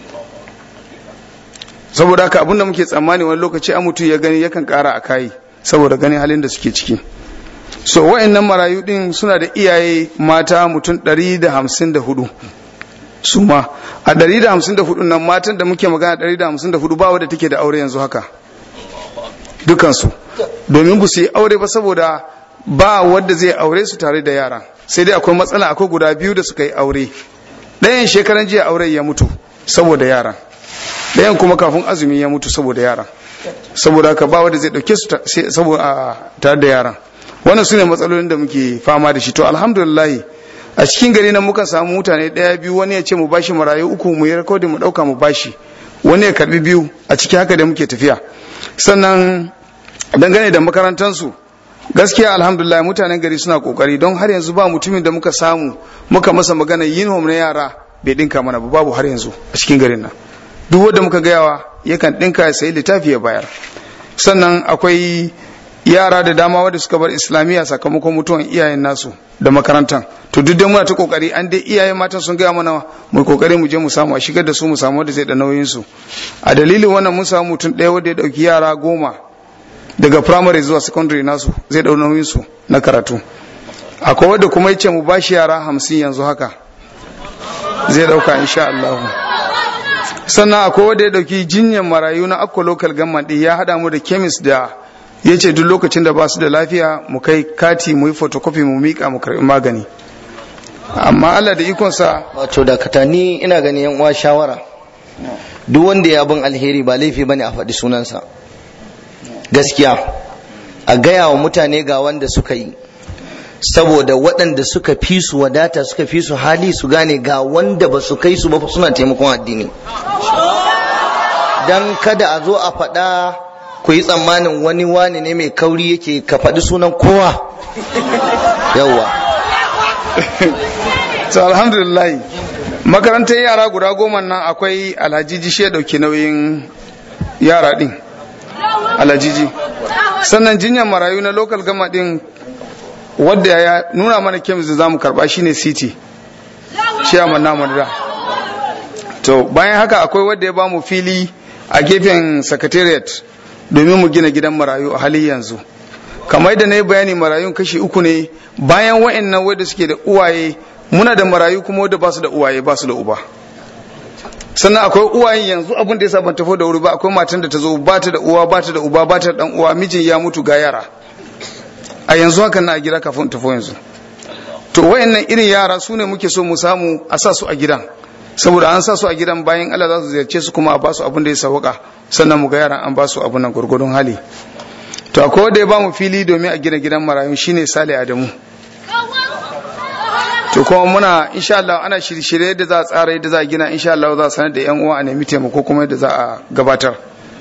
saboda haka abin da muke tsammani wani lokaci an mutum ya gani yakan ƙara a kayi saboda ganin halin da suke ciki so wa'annan marayu din suna da iyaye mata mutum 154 su ma a 154 nan matan da muke magana 154 ba wadda take da aure yanzu haka dukansu domin ba su yi aure ba saboda ba wadda zai aure su tare da yara sai dai akwai matsala akwai guda biyu da suka yi aure ɗayan shekaran jiya aure ya mutu saboda yara ɗayan kuma kafin azumi ya mutu saboda yara saboda haka ba wadda zai ɗauke su saboda tare da yara wannan su ne matsalolin da muke fama da shi to alhamdulillah a cikin gari nan mukan samu mutane ɗaya biyu wani ya ce mu bashi marayu uku mu yi rikodin mu ɗauka mu bashi wani ya karbi biyu a ciki haka da muke tafiya sannan dangane da makarantansu gaskiya alhamdulillah mutanen gari suna kokari don har yanzu ba mutumin da muka samu muka masa magana yin home na yara bai dinka mana ba babu har yanzu a cikin garin nan duk wanda muka gayawa yakan dinka ya sayi littafi ya bayar sannan akwai yara da dama wadda suka bar islamiyya sakamakon mutuwan iyayen nasu da makarantan to duk dai muna ta kokari an dai iyayen matan sun gaya mana mu kokari mu je mu samu a shigar da su mu samu wanda zai da nauyin su a dalilin wannan mun samu mutum ɗaya wanda ya dauki yara goma daga primary zuwa secondary nasu zai dau nauyin su na karatu akwai wanda kuma yace mu bashi yara hamsin yanzu haka zai dauka insha Allah sannan akwai wanda ya dauki jinyar marayu na akwa local government ya hada mu da chemist da ya ce duk lokacin da ba su da lafiya mu kai kati mu yi photocopy mu miƙa mu karɓi magani amma Allah da ikonsa wato da katani ina gani yan uwa shawara duk wanda ya abin alheri ba laifi bane a faɗi sunansa gaskiya a gaya wa mutane ga wanda suka yi saboda waɗanda suka fi su wadata suka fi su hali su gane ga wanda ba su kai su ba suna taimakon addini dan kada a zo a faɗa ku yi tsammanin wani wani ne mai kauri yake ka faɗi sunan kowa yawwa to alhamdulillah makarantar yara guda goma nan akwai alhajiji shi ya ɗauki nauyin yara ɗin alhajiji sannan jinyar marayu na local gama ɗin wadda ya nuna mana kemis da zamu karba shine city chairman namu da to bayan haka akwai wadda ya bamu fili a gefen secretariat domin mu gina gidan marayu a halin yanzu kamar yadda na yi bayani marayun kashi uku ne bayan wa'annan wadda suke da uwaye muna da marayu kuma wadda ba su da uwaye ba su da uba sannan akwai uwayen yanzu abin da ya ban tafi da wuri ba akwai matan da ta zo ba ta da uwa ba ta da uba ba ta da dan uwa mijin ya mutu ga yara a yanzu haka na a gida kafin tafi yanzu to wayannan irin yara su ne muke so mu samu a sa su a gidan saboda an sa su a gidan bayan Allah za su ziyarce su kuma a ba su abin da ya sauka sannan mu ga yaran an ba su abin nan gurgurdun hali to akwai wanda ya ba mu fili domin a gina gidan marayun shine Sale Adamu to kuma muna insha Allah ana shirye-shirye yadda za a tsara yadda za a gina insha Allah za a sanar da yan uwa a nemi taimako kuma yadda za a gabatar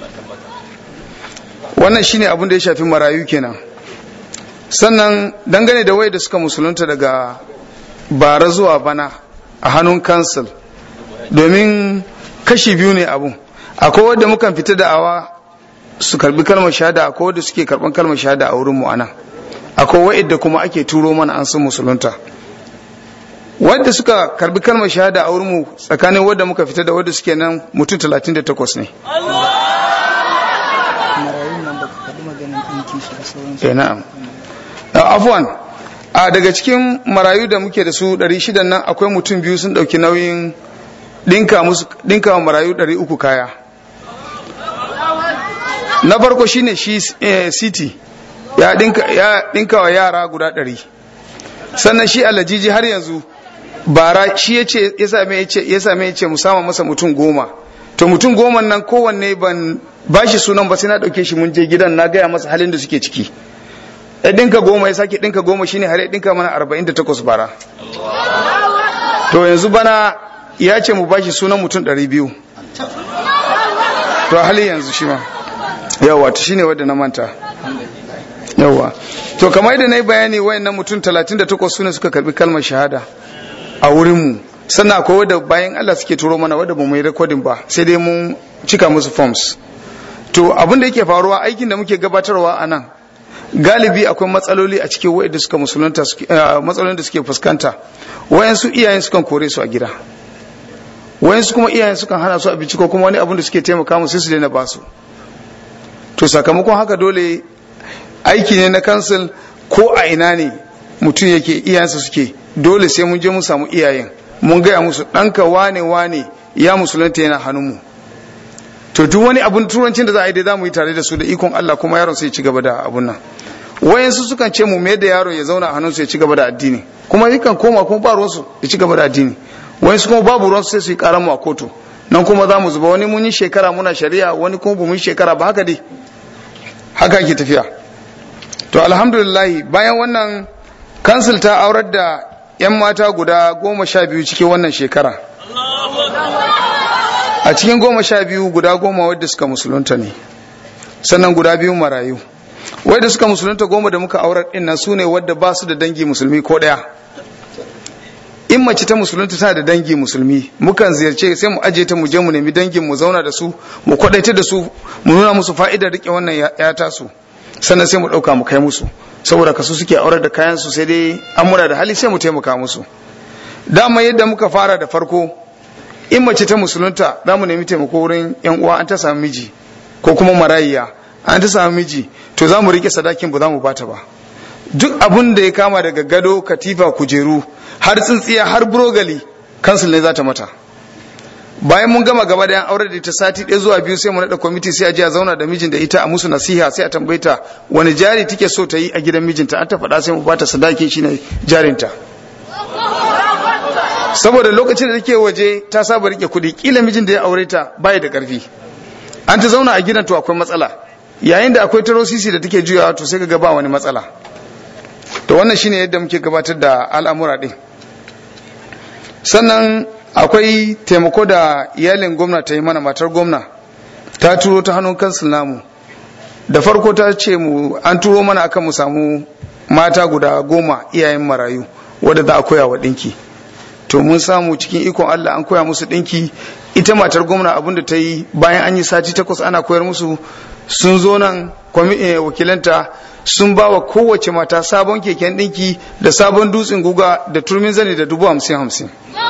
wannan shine abin da ya shafi marayu kenan sannan dangane da wai da suka musulunta daga bara zuwa bana a hannun kansil domin kashi biyu ne abun akwai wadda mukan fita da awa su karbi kalmar shahada akwai wadda suke karban kalmar shahada a wurin mu anan akwai wa'idda kuma ake turo mana an sun musulunta wadda suka karbi kalmar shahada a wurinmu tsakanin wadda muka fita da wadda suke nan mutum 38 ne eh na'am afwan a daga cikin marayu da muke da su 600 nan akwai mutum biyu sun dauki nauyin dinka musu dinka marayu 300 kaya na farko shine shi city ya dinka ya dinka wa yara guda 100 sannan shi alajiji har yanzu bara shi yace ya same yace ya same yace mu sama masa mutum goma to mutum goma nan kowanne ban bashi sunan ba sai na dauke shi mun je gidan na gaya masa halin da suke ciki ya dinka goma ya sake dinka goma shine har ya dinka mana 48 bara to yanzu bana ya ce mu bashi sunan mutum 200 to hali yanzu shi ma yawa to shine wadda na manta yawa to kamar yadda na yi bayani wayannan mutum 38 sune suka karbi kalmar shahada a wurinmu sannan akwai wadda bayan Allah suke turo mana wadda ba mu yi rekodin ba sai dai mun cika musu forms to abin da yake faruwa aikin da muke gabatarwa a nan galibi akwai matsaloli a cikin wa'ida suka musulunta matsalolin da suke fuskanta wayansu iyayen sukan kore su a gida wayansu kuma iyayen sukan hana su abinci ko kuma wani abin da suke taimaka musu su daina basu to sakamakon haka dole aiki ne na kansil ko a ina ne mutum yake iyayensa suke dole sai mun je mun samu iyayen mun gaya musu ɗanka wane wane ya musulunta yana hannunmu to duk wani abun turancin da za a yi da za mu yi tare da su da ikon Allah kuma yaron sai ci gaba da abun nan wayansu sukan ce mu mai da yaron ya zauna a hannunsu ya ci gaba da addini kuma yakan koma kuma ba ruwansu ya ci gaba da addini wayansu kuma babu ruwansu sai su yi karan mu a kotu nan kuma za mu zuba wani mun yi shekara muna shari'a wani kuma ba mun yi shekara ba haka dai haka ke tafiya to alhamdulillah bayan wannan kansil ta aurar da 'yan mata guda goma sha biyu cikin wannan shekara a cikin goma sha biyu guda goma wadda suka musulunta ne sannan guda biyu marayu wadda suka musulunta goma da muka aurar din nan su ne wadda ba su da dangi musulmi ko ɗaya in mace ta musulunta tana da dangi musulmi mukan ziyarce sai mu aje ta mu je mu nemi dangin mu zauna da su mu kwadaita da su mu nuna musu fa'idar rike wannan ya tasu sannan sai mu ɗauka mu kai musu saboda kasu suke aurar da kayan su sai dai an muna da hali sai mu taimaka musu dama yadda muka fara da farko in mace ta musulunta za mu nemi taimako wurin yan uwa an ta samu miji ko kuma marayiya an ta samu miji to za mu rike sadakin ba za mu bata ba duk abun da ya kama daga gado katifa kujeru har tsintsiya har burogali kansul ne za ta mata bayan mun gama gaba da yan aure da ta sati ɗaya zuwa biyu sai mu naɗa kwamiti sai a je a zauna da mijin da ita a musu nasiha sai a tambaye ta wani jari take so ta yi a gidan mijinta an ta faɗa sai mu bata sadaki shine jarinta saboda lokacin da take waje ta saba rike kuɗi kila mijin da ya aure ta bai da ƙarfi an ta zauna a gidan to akwai matsala yayin da akwai tarosisi da take juyawa to sai ka ga ba wani matsala to wannan shine yadda muke gabatar da al'amura din sannan akwai taimako da iyalin gwamna ta yi mana matar gwamna ta turo ta hannun kansil namu da farko ta ce mu an turo mana akan mu samu mata guda goma iyayen marayu wadda za a koya wa ɗinki to mun samu cikin ikon Allah an koya musu ɗinki ita matar gwamna abin da ta yi bayan an yi sati takwas ana koyar musu sun zo nan wakilanta sun ba wa kowace mata sabon keken ɗinki da sabon dutsen guga da turmin zane da dubu hamsin hamsin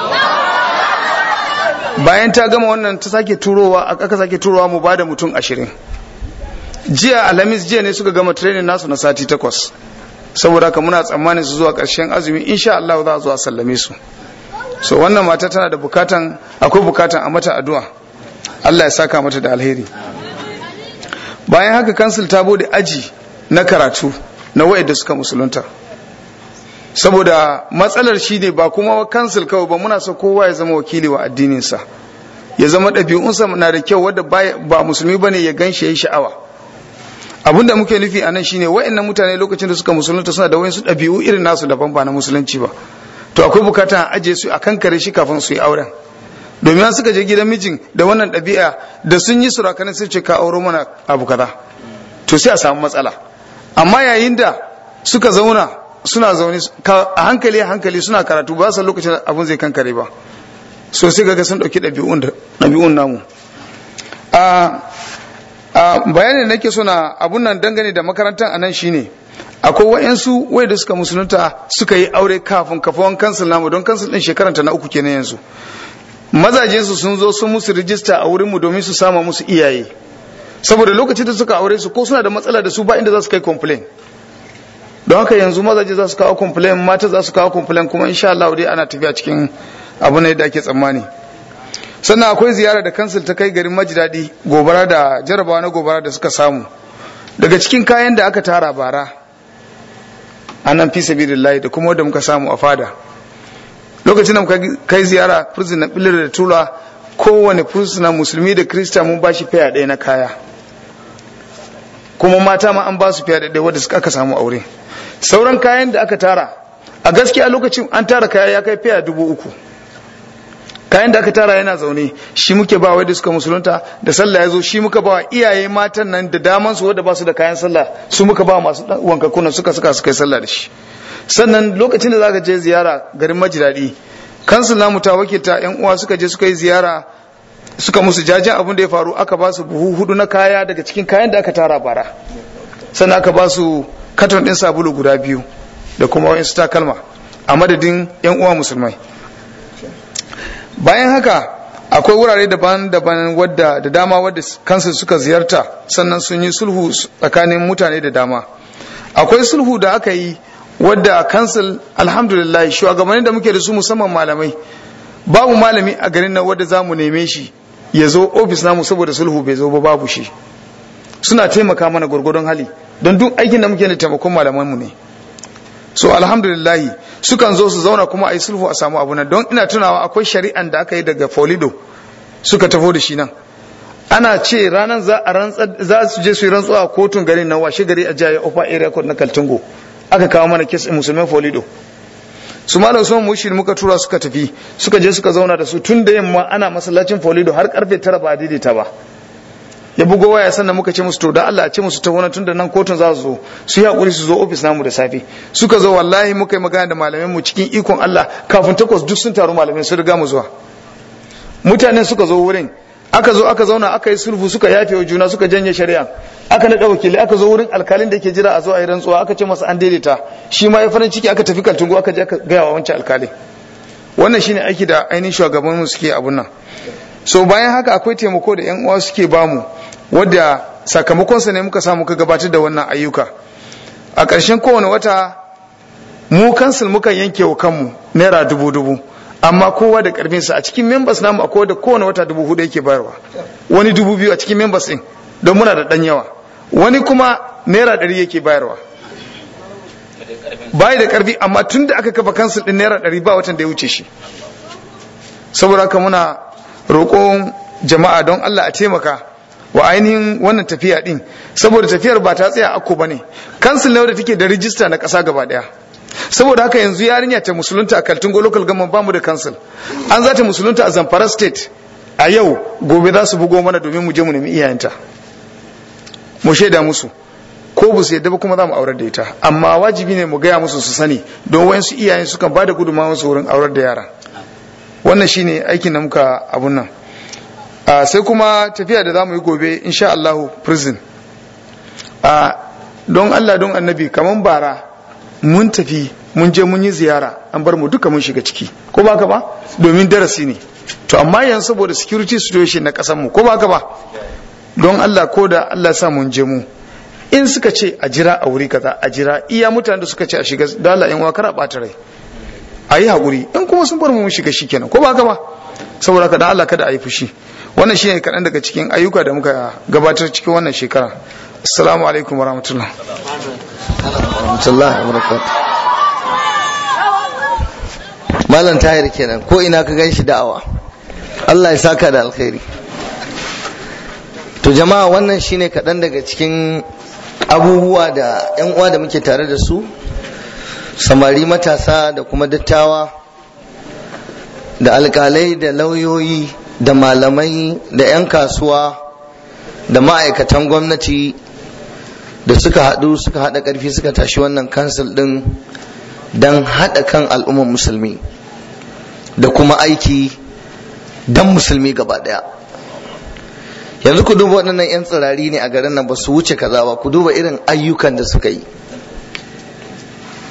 bayan ta gama wannan ta sake turowa aka sake turowa mu bada mutum ashirin jiya alhamis jiya ne suka gama training nasu na sati takwas saboda haka muna tsammanin su zuwa ƙarshen azumi insha Allah za a zo a sallame su so wannan mata tana da bukatan akwai bukatan a mata addu'a Allah ya saka mata da alheri bayan haka kansil ta bude aji na karatu na wayanda suka musulunta saboda matsalar shi ne ba kuma kansil kawai ba muna so kowa ya zama wakili wa addininsa ya zama ɗabi'unsa na da kyau wadda ba musulmi bane ya gan shi ya yi sha'awa abin da muke nufi a nan shine wa'annan mutane lokacin da suka musulunta suna da wayansu ɗabi'u irin nasu daban ba na musulunci ba to akwai bukata a ajiye su a kan kare shi kafin su yi auren domin suka je gidan mijin da wannan ɗabi'a da sun yi surakanin sun ce ka auro mana abu kaza to sai a samu matsala amma yayin da suka zauna suna zaune a hankali a hankali suna karatu ba su lokacin abun zai kankare ba so sai ga sun ɗauki ɗabi'un namu a bayanin nake so na abun nan dangane da makarantar a nan shine akwai wa'yansu wai da suka musulunta suka yi aure kafin kafawan kansil namu don kansil din shekaranta na uku kenan yanzu mazajensu sun zo sun musu rijista a wurinmu domin su sama musu iyaye saboda lokacin da suka aure su ko suna da matsala da su ba inda za su kai complain don haka yanzu mazaje za su kawo complain mata za su kawo complain kuma insha Allah dai ana tafiya cikin abu ne da ake tsammani sannan akwai ziyara da kansil ta kai garin majidadi gobara da jarabawa na gobara da suka samu daga cikin kayan da aka tara bara a nan fi sabilillahi da kuma wanda muka samu a fada lokacin da muka kai ziyara prison na bilir da tula kowane fursuna musulmi da krista mun ba shi fiya ɗaya na kaya kuma mata ma an ba su fiya ɗaya wadda suka aka samu aure sauran kayan da aka tara a gaskiya lokacin an tara kaya ya kai fiya dubu uku kayan da aka tara yana zaune shi muke ba wai da suka musulunta da sallah ya zo shi muka ba iyaye matan nan da daman su wadda ba su da kayan sallah su muka ba masu wankakuna suka suka suka yi sallah da shi sannan lokacin da zaka je ziyara garin majidadi kansul namu ta wakilta yan uwa suka je suka yi ziyara suka musu jajen abin da ya faru aka ba su buhu hudu na kaya daga cikin kayan da aka tara bara sannan aka ba su katon din sabulu guda biyu da kuma wayansu takalma a madadin yan uwa musulmai bayan haka akwai wurare daban-daban wadda da dama wadda kansu suka ziyarta sannan sun yi sulhu tsakanin mutane da dama akwai sulhu da aka yi wadda kansil alhamdulillah shugabannin da muke da su musamman malamai babu malami a garin nan wadda za mu neme shi ya zo ofis namu saboda sulhu bai zo ba babu shi suna taimaka mana gwargwadon hali don duk aikin da muke da taimakon malamanmu ne so alhamdulillahi sukan zo su zauna kuma a yi sulhu a samu abu nan don ina tunawa akwai shari'an da aka yi daga folido suka tafo da shi nan ana ce ranar za a rantsa za su je su yi rantsuwa a kotun garin nan washe gari a jaya ofa area court na kaltungo aka kawo mana kes musulman folido su ma usman mushir muka tura suka tafi suka je suka zauna da su tun da yamma ana masallacin folido har karfe tara ba daidaita ba ya bugo waya sannan muka ce musu to da Allah ce musu ta wani tun da nan kotun za su zo su yi hakuri su zo ofis namu da safe suka zo wallahi muka yi magana da malamin mu cikin ikon Allah kafin takwas duk sun taru malamin sun riga mu zuwa mutanen suka zo wurin aka zo aka zauna aka yi sulhu suka yafe wa juna suka janye shari'a aka naɗa wakili aka zo wurin alkalin da ke jira a zo a yi rantsuwa aka ce masa an daidaita shi ma ya farin ciki aka tafi kaltungo aka je aka gaya wa wancan alkalin wannan shine aiki da ainihin shugaban mu suke abun nan so bayan haka akwai taimako da yan uwa suke bamu wadda sakamakonsa ne muka samu ka gabatar da wannan ayyuka a ƙarshen kowane wata mu kansil mukan yanke wa kanmu naira dubu dubu amma kowa da ƙarfinsa a cikin members namu akwai da kowane wata dubu hudu yake bayarwa wani dubu biyu a cikin members ɗin don muna da ɗan yawa wani kuma naira ɗari yake bayarwa bayi da ƙarfi amma tun da aka kafa kansil ɗin naira ɗari ba watan da ya wuce shi saboda haka muna roƙon jama'a don Allah a taimaka wa ainihin wannan tafiya din saboda tafiyar ba ta tsaya akko bane kansil ne da take da rijista na ƙasa gaba daya saboda haka yanzu yarinya ta musulunta a Kaltungo local government bamu da kansil an za ta musulunta a Zamfara state a yau gobe za su bugo mana domin mu je mu nemi iyayenta mu shaida musu ko ba su yadda ba kuma za mu aurar da ita amma wajibi ne mu gaya musu su sani don wayansu iyayen sukan ba da gudunmawa su wurin aurar da yara wannan shine aikin da muka abun nan Uh, sai kuma tafiya da za mu yi gobe insha Allahu prison uh, don Allah don annabi kaman bara mun tafi mun je mun yi ziyara an bar mu duka mun shiga ciki ko ba ka ba domin darasi ne to amma yanzu saboda security situation na kasan mu ko ba ka ba don Allah ko da Allah sa mun je mu in suka ce a jira a wuri kaza a jira iya mutanen da suka ce a shiga dala yan wakar a bata rai a yi haƙuri in kuma sun bar mu mun shiga shi kenan ko ba ka ba saboda ka da Allah kada a yi fushi wannan shine kaɗan daga cikin ayyuka da muka gabatar cikin wannan shekara assalamu alaikum wa rahmatullah malam tahir kenan ko ina ka gan shi da'awa Allah ya saka da alkhairi to jama'a wannan shine kaɗan daga cikin abubuwa da 'yan uwa da muke tare da su samari matasa da kuma dattawa da alkalai da lauyoyi da malamai da 'yan kasuwa da ma'aikatan gwamnati da suka haɗu suka haɗa ƙarfi suka tashi wannan kansil ɗin don haɗa kan al'ummar musulmi da kuma aiki don musulmi gaba ɗaya yanzu ku duba waɗannan 'yan tsirari ne a garin nan ba su wuce kaza ba ku duba irin ayyukan da suka yi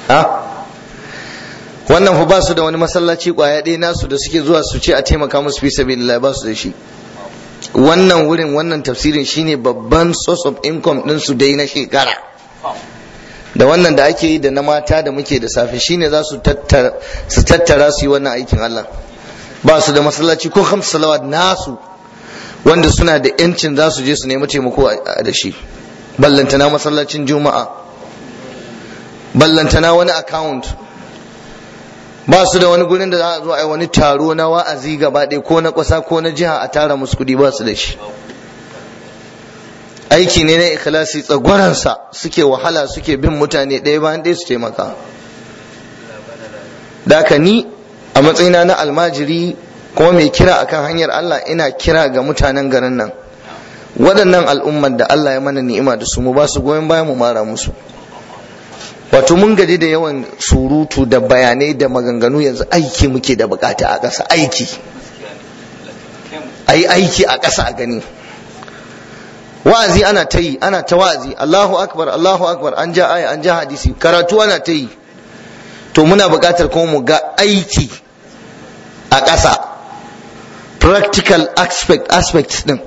ha wannan fa ba su da wani masallaci kwaya ɗaya nasu da suke zuwa su ce a taimaka musu fi sabilillah ba su da shi wannan wurin wannan tafsirin shine babban source of income din su dai na shekara da wannan da ake yi da na mata da muke da safe shine za su tattara su tattara su yi wannan aikin Allah ba su da masallaci ko hamsu salawat nasu wanda suna da yancin za su je su nemi taimako da shi ballantana masallacin juma'a ballantana wani account ba su da wani gurin da za a zo a yi wani taro na wa'azi gaba ɗaya ko na ƙasa ko na jiha a tara musu kuɗi ba su da shi aiki ne na ikhlasi tsagwaransa suke wahala suke bin mutane ɗaya bayan ɗaya su taimaka da ni a matsayina na almajiri kuma mai kira akan hanyar Allah ina kira ga mutanen garin nan waɗannan al'ummar da Allah ya mana ni'ima da su mu ba su goyon bayan mu mara musu wato mun gaji da yawan surutu da bayanai da maganganu yanzu aiki muke da bukata a ƙasa aiki a yi aiki a ƙasa a gani wa'azi ana ta yi ana ta wa'azi Allahu akbar Allahu akbar an ja aya an ja hadisi karatu ana ta yi to muna buƙatar kuma mu ga aiki a ƙasa practical aspect aspects din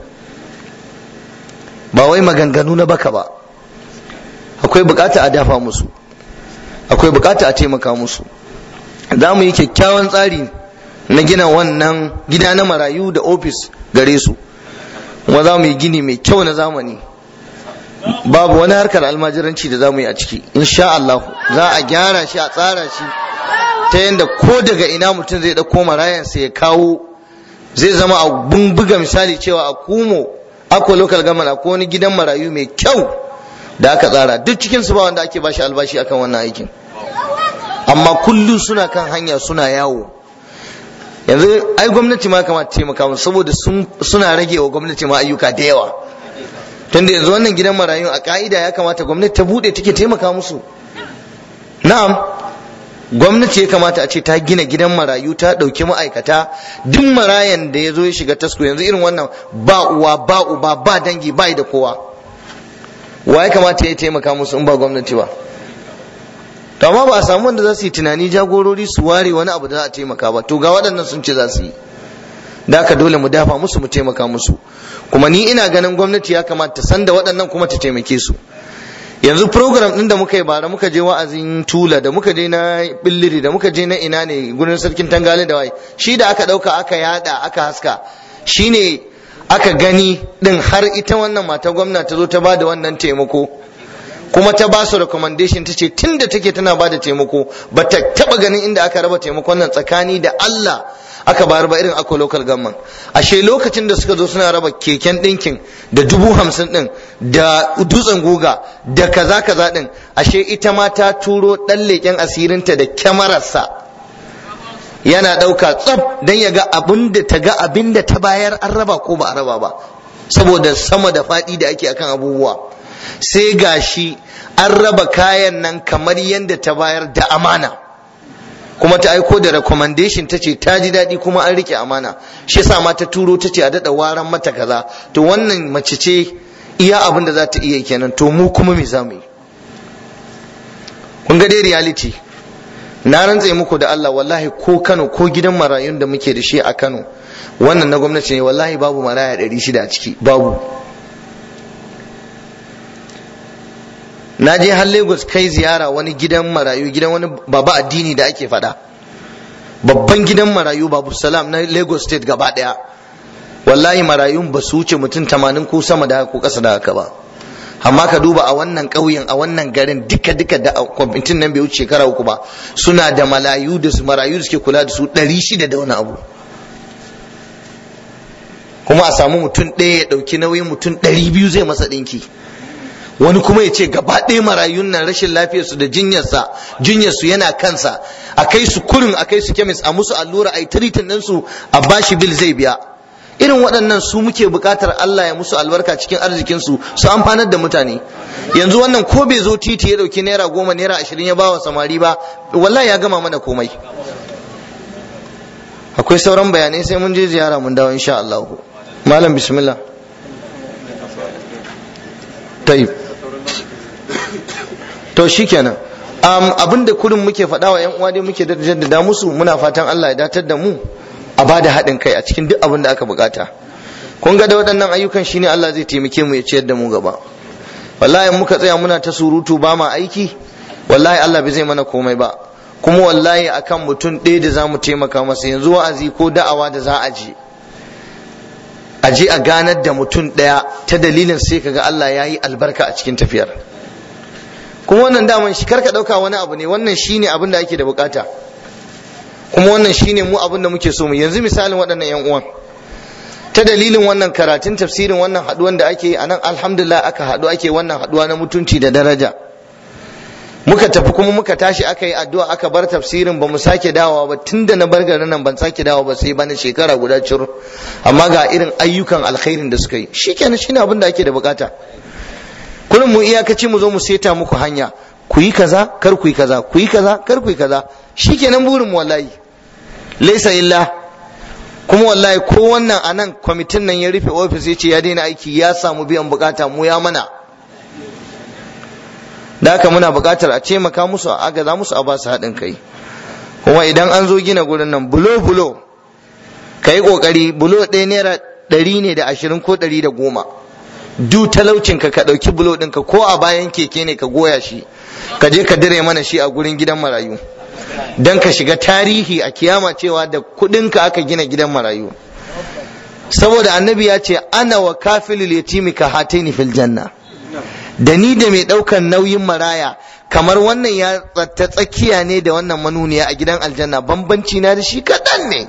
ba wai maganganu na baka ba akwai bukata a dafa musu akwai bukata a taimaka musu za mu yi kyakkyawan tsari na gina wannan gida na marayu da ofis gare su kuma za mu yi gini mai kyau na zamani babu wani harkar almajiranci da za mu yi a ciki insha Allah za a gyara shi a tsara shi ta yadda ko daga ina mutum zai ɗauko marayansa ya kawo zai zama a buga misali cewa a kumo akwai local government akwai wani gidan marayu mai kyau da aka tsara duk cikin su ba wanda ake bashi albashi akan wannan aikin amma kullum suna kan hanya suna yawo yanzu ai gwamnati ma kamata taimaka musu saboda suna rage wa gwamnati ma ayyuka da yawa tunda yanzu wannan gidan marayu a ka'ida ya kamata gwamnati ta bude take taimaka musu na'am gwamnati ya kamata a ce ta gina gidan marayu ta ɗauki ma'aikata duk marayan da ya zo ya shiga tasko yanzu irin wannan ba uwa ba uba ba dangi ba da kowa wa ya kamata ya taimaka musu in ba gwamnati ba to amma ba a samu wanda za su yi tunani jagorori su ware wani abu da za a taimaka ba to ga waɗannan sun ce za su yi da haka dole mu dafa musu mu taimaka musu kuma ni ina ganin gwamnati ya kamata ta san da waɗannan kuma ta taimake su yanzu program ɗin da muka yi bara muka je wa'azin tula da muka je na billiri da muka je na ina ne gurin sarkin tangale da wai shi da aka ɗauka aka yada aka haska shine aka gani din har ita wannan mata gwamna ta zo ta ba da wannan taimako kuma ta ba su recommendation ta ce tun da take tana ba da taimako ba ta taba ganin inda aka raba taimakon nan tsakani da Allah aka bayar ba irin ako local government ashe lokacin da suka zo suna raba keken ɗinkin da dubu hamsin ɗin da dutsen guga da kaza kaza ɗin ashe ita ma ta turo ɗan leƙen asirinta da kyamararsa yana ɗauka tsab don ya ga abin da ta ga abin da ta bayar an raba ko ba a raba ba saboda sama da faɗi da ake akan abubuwa sai gashi an raba kayan nan kamar yadda ta bayar da amana kuma ta aiko da recommendation ta ce ta ji daɗi kuma an rike amana shi yasa ma ta turo ta ce a daɗa waran mata kaza to wannan mace ce iya abin da za ta iya kenan to mu kuma me za mu yi kun ga dai reality na rantse muku da Allah wallahi ko Kano ko gidan marayun da muke da shi a Kano wannan na gwamnati ne wallahi babu maraya ɗari shida a ciki babu na je har Lagos kai ziyara wani gidan marayu gidan wani baba addini da ake faɗa babban gidan marayu babu salam na Lagos state gaba ɗaya wallahi marayun ba su wuce mutum tamanin ko sama da ko ƙasa da haka ba amma ka duba a wannan ƙauyen a wannan garin duka duka da kwamitin nan bai wuce shekara uku ba suna da malayu da su marayu da suke kula da su ɗari shida da wani abu kuma a samu mutum ɗaya ya ɗauki nauyin mutum ɗari biyu zai masa ɗinki wani kuma ya ce gaba ɗaya marayun nan rashin lafiyarsu da jinyarsa jinyarsu yana kansa a kai su kurin a kai su kemis a musu allura a yi tiritin ɗinsu a bashi bil zai biya irin waɗannan su muke buƙatar Allah ya musu albarka cikin arzikinsu su amfanar da mutane yanzu wannan ko bai zo titi ya ɗauki naira goma naira ashirin ya ba wa samari ba wallahi ya gama mana komai akwai sauran bayanai sai mun je ziyara mun dawo insha Allah malam bismillah tayyib to shikenan um, abin da kurin muke faɗa wa 'yan uwa dai muke jaddada musu muna fatan Allah ya datar da mu a ba da haɗin kai a cikin duk abin da aka bukata kun ga da waɗannan ayyukan shine Allah zai taimake mu ya ciyar da mu gaba wallahi in muka tsaya muna ta surutu ba ma aiki wallahi Allah bai zai mana komai ba kuma wallahi akan mutum ɗaya da za mu taimaka masa yanzu wa'azi ko da'awa da za a je a je a ganar da mutum ɗaya ta dalilin sai kaga Allah ya yi albarka a cikin tafiyar kuma wannan daman shi karka ɗauka wani abu ne wannan shine abin da ake da bukata kuma wannan shine mu abin da muke so mu yanzu misalin waɗannan yan uwan ta dalilin wannan karatun tafsirin wannan haɗuwan da ake a nan alhamdulillah aka haɗu ake wannan haɗuwa na mutunci da daraja muka tafi kuma muka tashi aka yi addu'a aka bar tafsirin ba mu sake dawowa ba tun da na bar garin nan ban sake dawowa ba sai bana shekara guda cur amma ga irin ayyukan alkhairin da suka yi shikenan shine abin da ake da bukata kullum mu iyakaci mu zo mu seta muku hanya ku yi kaza kar ku yi kaza ku yi kaza kar ku yi kaza shikenan burin mu wallahi laysa illa kuma wallahi ko wannan anan kwamitin nan ya rufe ofis ya ce ya daina aiki ya samu biyan bukata mu ya mana da haka muna buƙatar a taimaka musu a agaza musu a ba su haɗin kai kuma idan an zo gina gurin nan bulo bulo ka yi ƙoƙari bulo ɗaya naira ɗari ne da ashirin ko ɗari da goma du talaucin ka ka ɗauki bulo ɗinka ko a bayan keke ne ka goya shi ka je ka dire mana shi a gurin gidan marayu don ka shiga tarihi a kiyama cewa da kuɗinka aka gina gidan marayu saboda annabi ya ce ana wa kafilul yatimi ka hataini fil janna da ni da mai ɗaukan nauyin maraya kamar wannan ya ta tsakiya ne da wannan manuniya a gidan aljanna bambanci na da shi kaɗan ne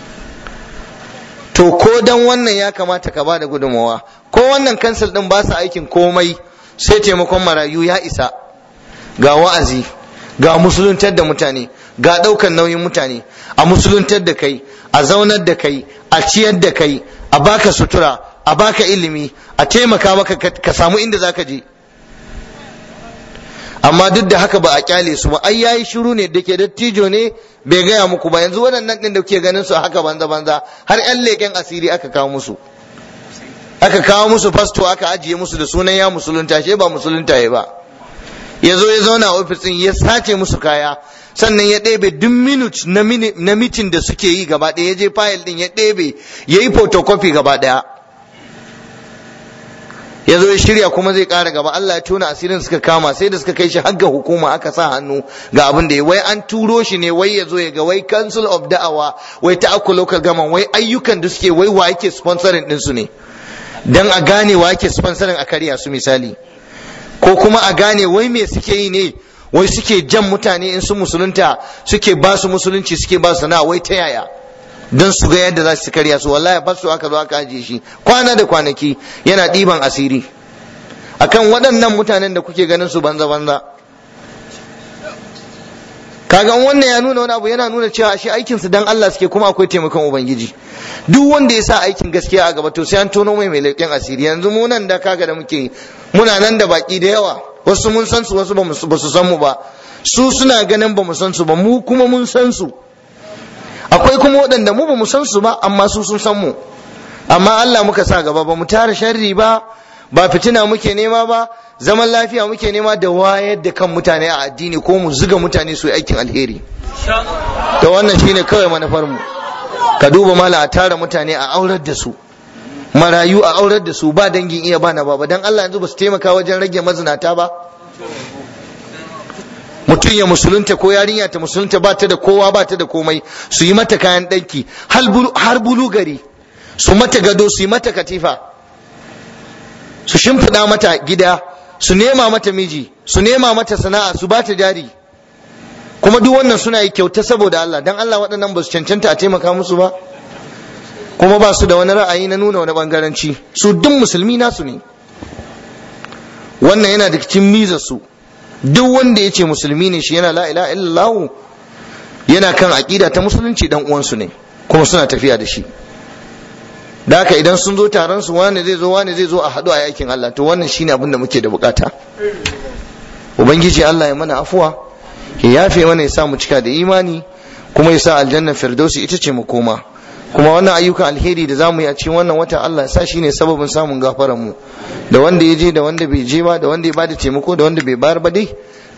to ko dan wannan ya kamata ka bada gudunmawa ko wannan kansil ɗin ba su aikin komai sai taimakon marayu ya isa ga wa'azi ga musuluntar da mutane ga ɗaukan nauyin mutane a musuluntar da kai a zaunar da kai a ciyar da kai a baka sutura a baka ilimi a taimaka maka ka samu inda zaka je amma duk da haka ba a kyale su ba ai yayi shiru ne da ke dattijo ne bai gaya muku ba yanzu waɗannan ɗin da kuke ganin su haka banza banza har yan leƙen asiri aka kawo musu aka kawo musu fasto aka ajiye musu da sunan ya musulunta shi ba musulunta ya ba ya zo ya zauna a ofisin ya sace musu kaya sannan ya ɗebe duk minut na mitin da suke yi gaba ɗaya ya je fayil ɗin ya ɗebe ya yi photocopy gaba ɗaya ya zo ya shirya kuma zai ƙara gaba Allah ya tona asirin suka kama sai da suka kai shi ga hukuma aka sa hannu ga abin da ya wai an turo shi ne wai ya zo ya ga wai council of da'awa wai ta akku local government wai ayyukan da suke wai wa yake sponsoring din su ne dan a gane wa yake sponsoring a karya su misali ko kuma a gane wai me suke yi ne wai suke jan mutane in su musulunta suke ba su musulunci suke ba su na wai ta yaya don su ga yadda za su karya su wallahi ba su aka zo aka ajiye shi kwana da kwanaki yana ɗiban asiri akan waɗannan mutanen da kuke ganin su banza banza kaga wannan ya nuna wani abu yana nuna cewa shi aikin su dan Allah suke kuma akwai taimakon ubangiji duk wanda ya sa aikin gaskiya a gaba to sai an tono mai mai leƙen asiri yanzu mu nan da kaga da muke muna nan da baki da yawa wasu mun san su wasu ba su san mu ba su suna ganin ba mu san su ba mu kuma mun san su akwai kuma waɗanda mu ba mu san su ba amma su sun san mu amma Allah muka sa gaba ba mu tara sharri ba ba fitina muke nema ba zaman lafiya muke nema da wayar da kan mutane a addini ko mu zuga mutane su yi aikin alheri to wannan shine kawai manufar mu ka duba mala a tara mutane a aurar da su marayu a aurar da su ba dangin iya bana ba dan Allah yanzu ba su taimaka wajen rage mazinata ba mutum ya musulunta ko yarinya ta musulunta ba ta da kowa ba ta da komai su yi mata kayan ɗanki har bulu gari su mata gado su yi mata katifa su shimfiɗa mata gida su nema mata miji su nema mata sana'a su ba ta jari kuma duk wannan suna yi kyauta saboda Allah dan Allah waɗannan ba su cancanta a taimaka musu ba kuma ba su da wani ra'ayi na nuna wani bangaranci su duk musulmi nasu ne wannan yana da cikin mizar su duk wanda ya ce musulmi ne shi yana la ilaha illallah yana kan aƙida ta musulunci dan uwansu ne kuma suna tafiya da shi da haka idan sun zo taron su wani zai zo wani zai zo a haɗu a yakin Allah to wannan shine abin da muke da bukata ubangiji Allah ya mana afuwa ya yafe mana ya sa mu cika da imani kuma ya sa aljanna firdausi ita ce mu koma kuma wannan ayyukan alheri da zamu yi a cikin wannan wata Allah ya sa shine sababin samun gafaran mu da wanda ya je da wanda bai je ba da wanda ya bada taimako da wanda bai bayar ba dai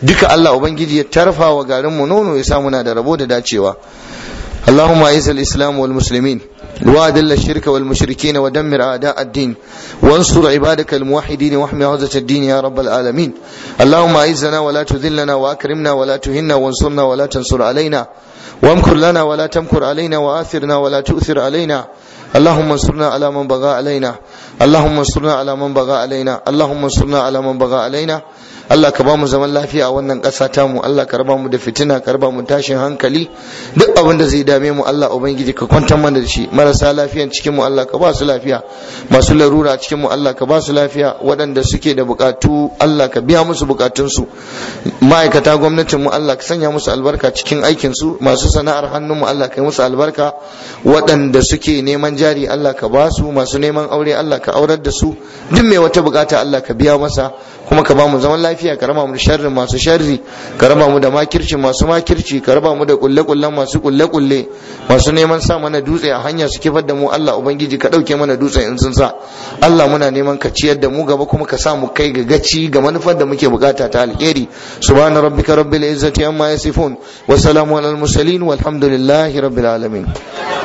duka Allah ubangiji ya tarfa wa garin mu nono ya sa muna da rabo da dacewa اللهم اعز الاسلام والمسلمين واذل الشرك والمشركين ودمر اعداء الدين وانصر عبادك الموحدين واحمي عزة الدين يا رب العالمين اللهم اعزنا ولا تذلنا واكرمنا ولا تهنا وانصرنا ولا تنصر علينا وامكر لنا ولا تمكر علينا واثرنا ولا تؤثر علينا اللهم انصرنا على من بغى علينا اللهم انصرنا على من بغى علينا اللهم انصرنا على من بغى علينا Allah ka ba mu zaman lafiya a wannan ƙasa ta mu Allah ka raba mu da fitina ka raba mu tashin hankali duk abin da zai dame mu Allah ubangiji ka kwantar mana da shi marasa lafiyan cikin mu Allah ka ba su lafiya masu larura cikin mu Allah ka ba su lafiya waɗanda suke da bukatu Allah ka biya musu bukatun su ma'aikata gwamnatin mu Allah ka sanya musu albarka cikin aikin su masu sana'ar hannun mu Allah ka yi musu albarka waɗanda suke neman jari Allah ka ba su masu neman aure Allah ka aurar da su duk mai wata bukata Allah ka biya masa kuma ka ba mu zaman lafiya ka raba mu da sharrin masu sharri ka raba mu da makirci masu makirci ka raba mu da kulle kullen masu kulle kulle masu neman sa mana dutse a hanya su kifar da mu Allah ubangiji ka dauke mana dutse in sun sa Allah muna neman ka ciyar da mu gaba kuma ka sa mu kai ga gaci ga manufar da muke bukata ta alheri subhana rabbika rabbil izzati amma yasifun wa salamun alal mursalin walhamdulillahi rabbil alamin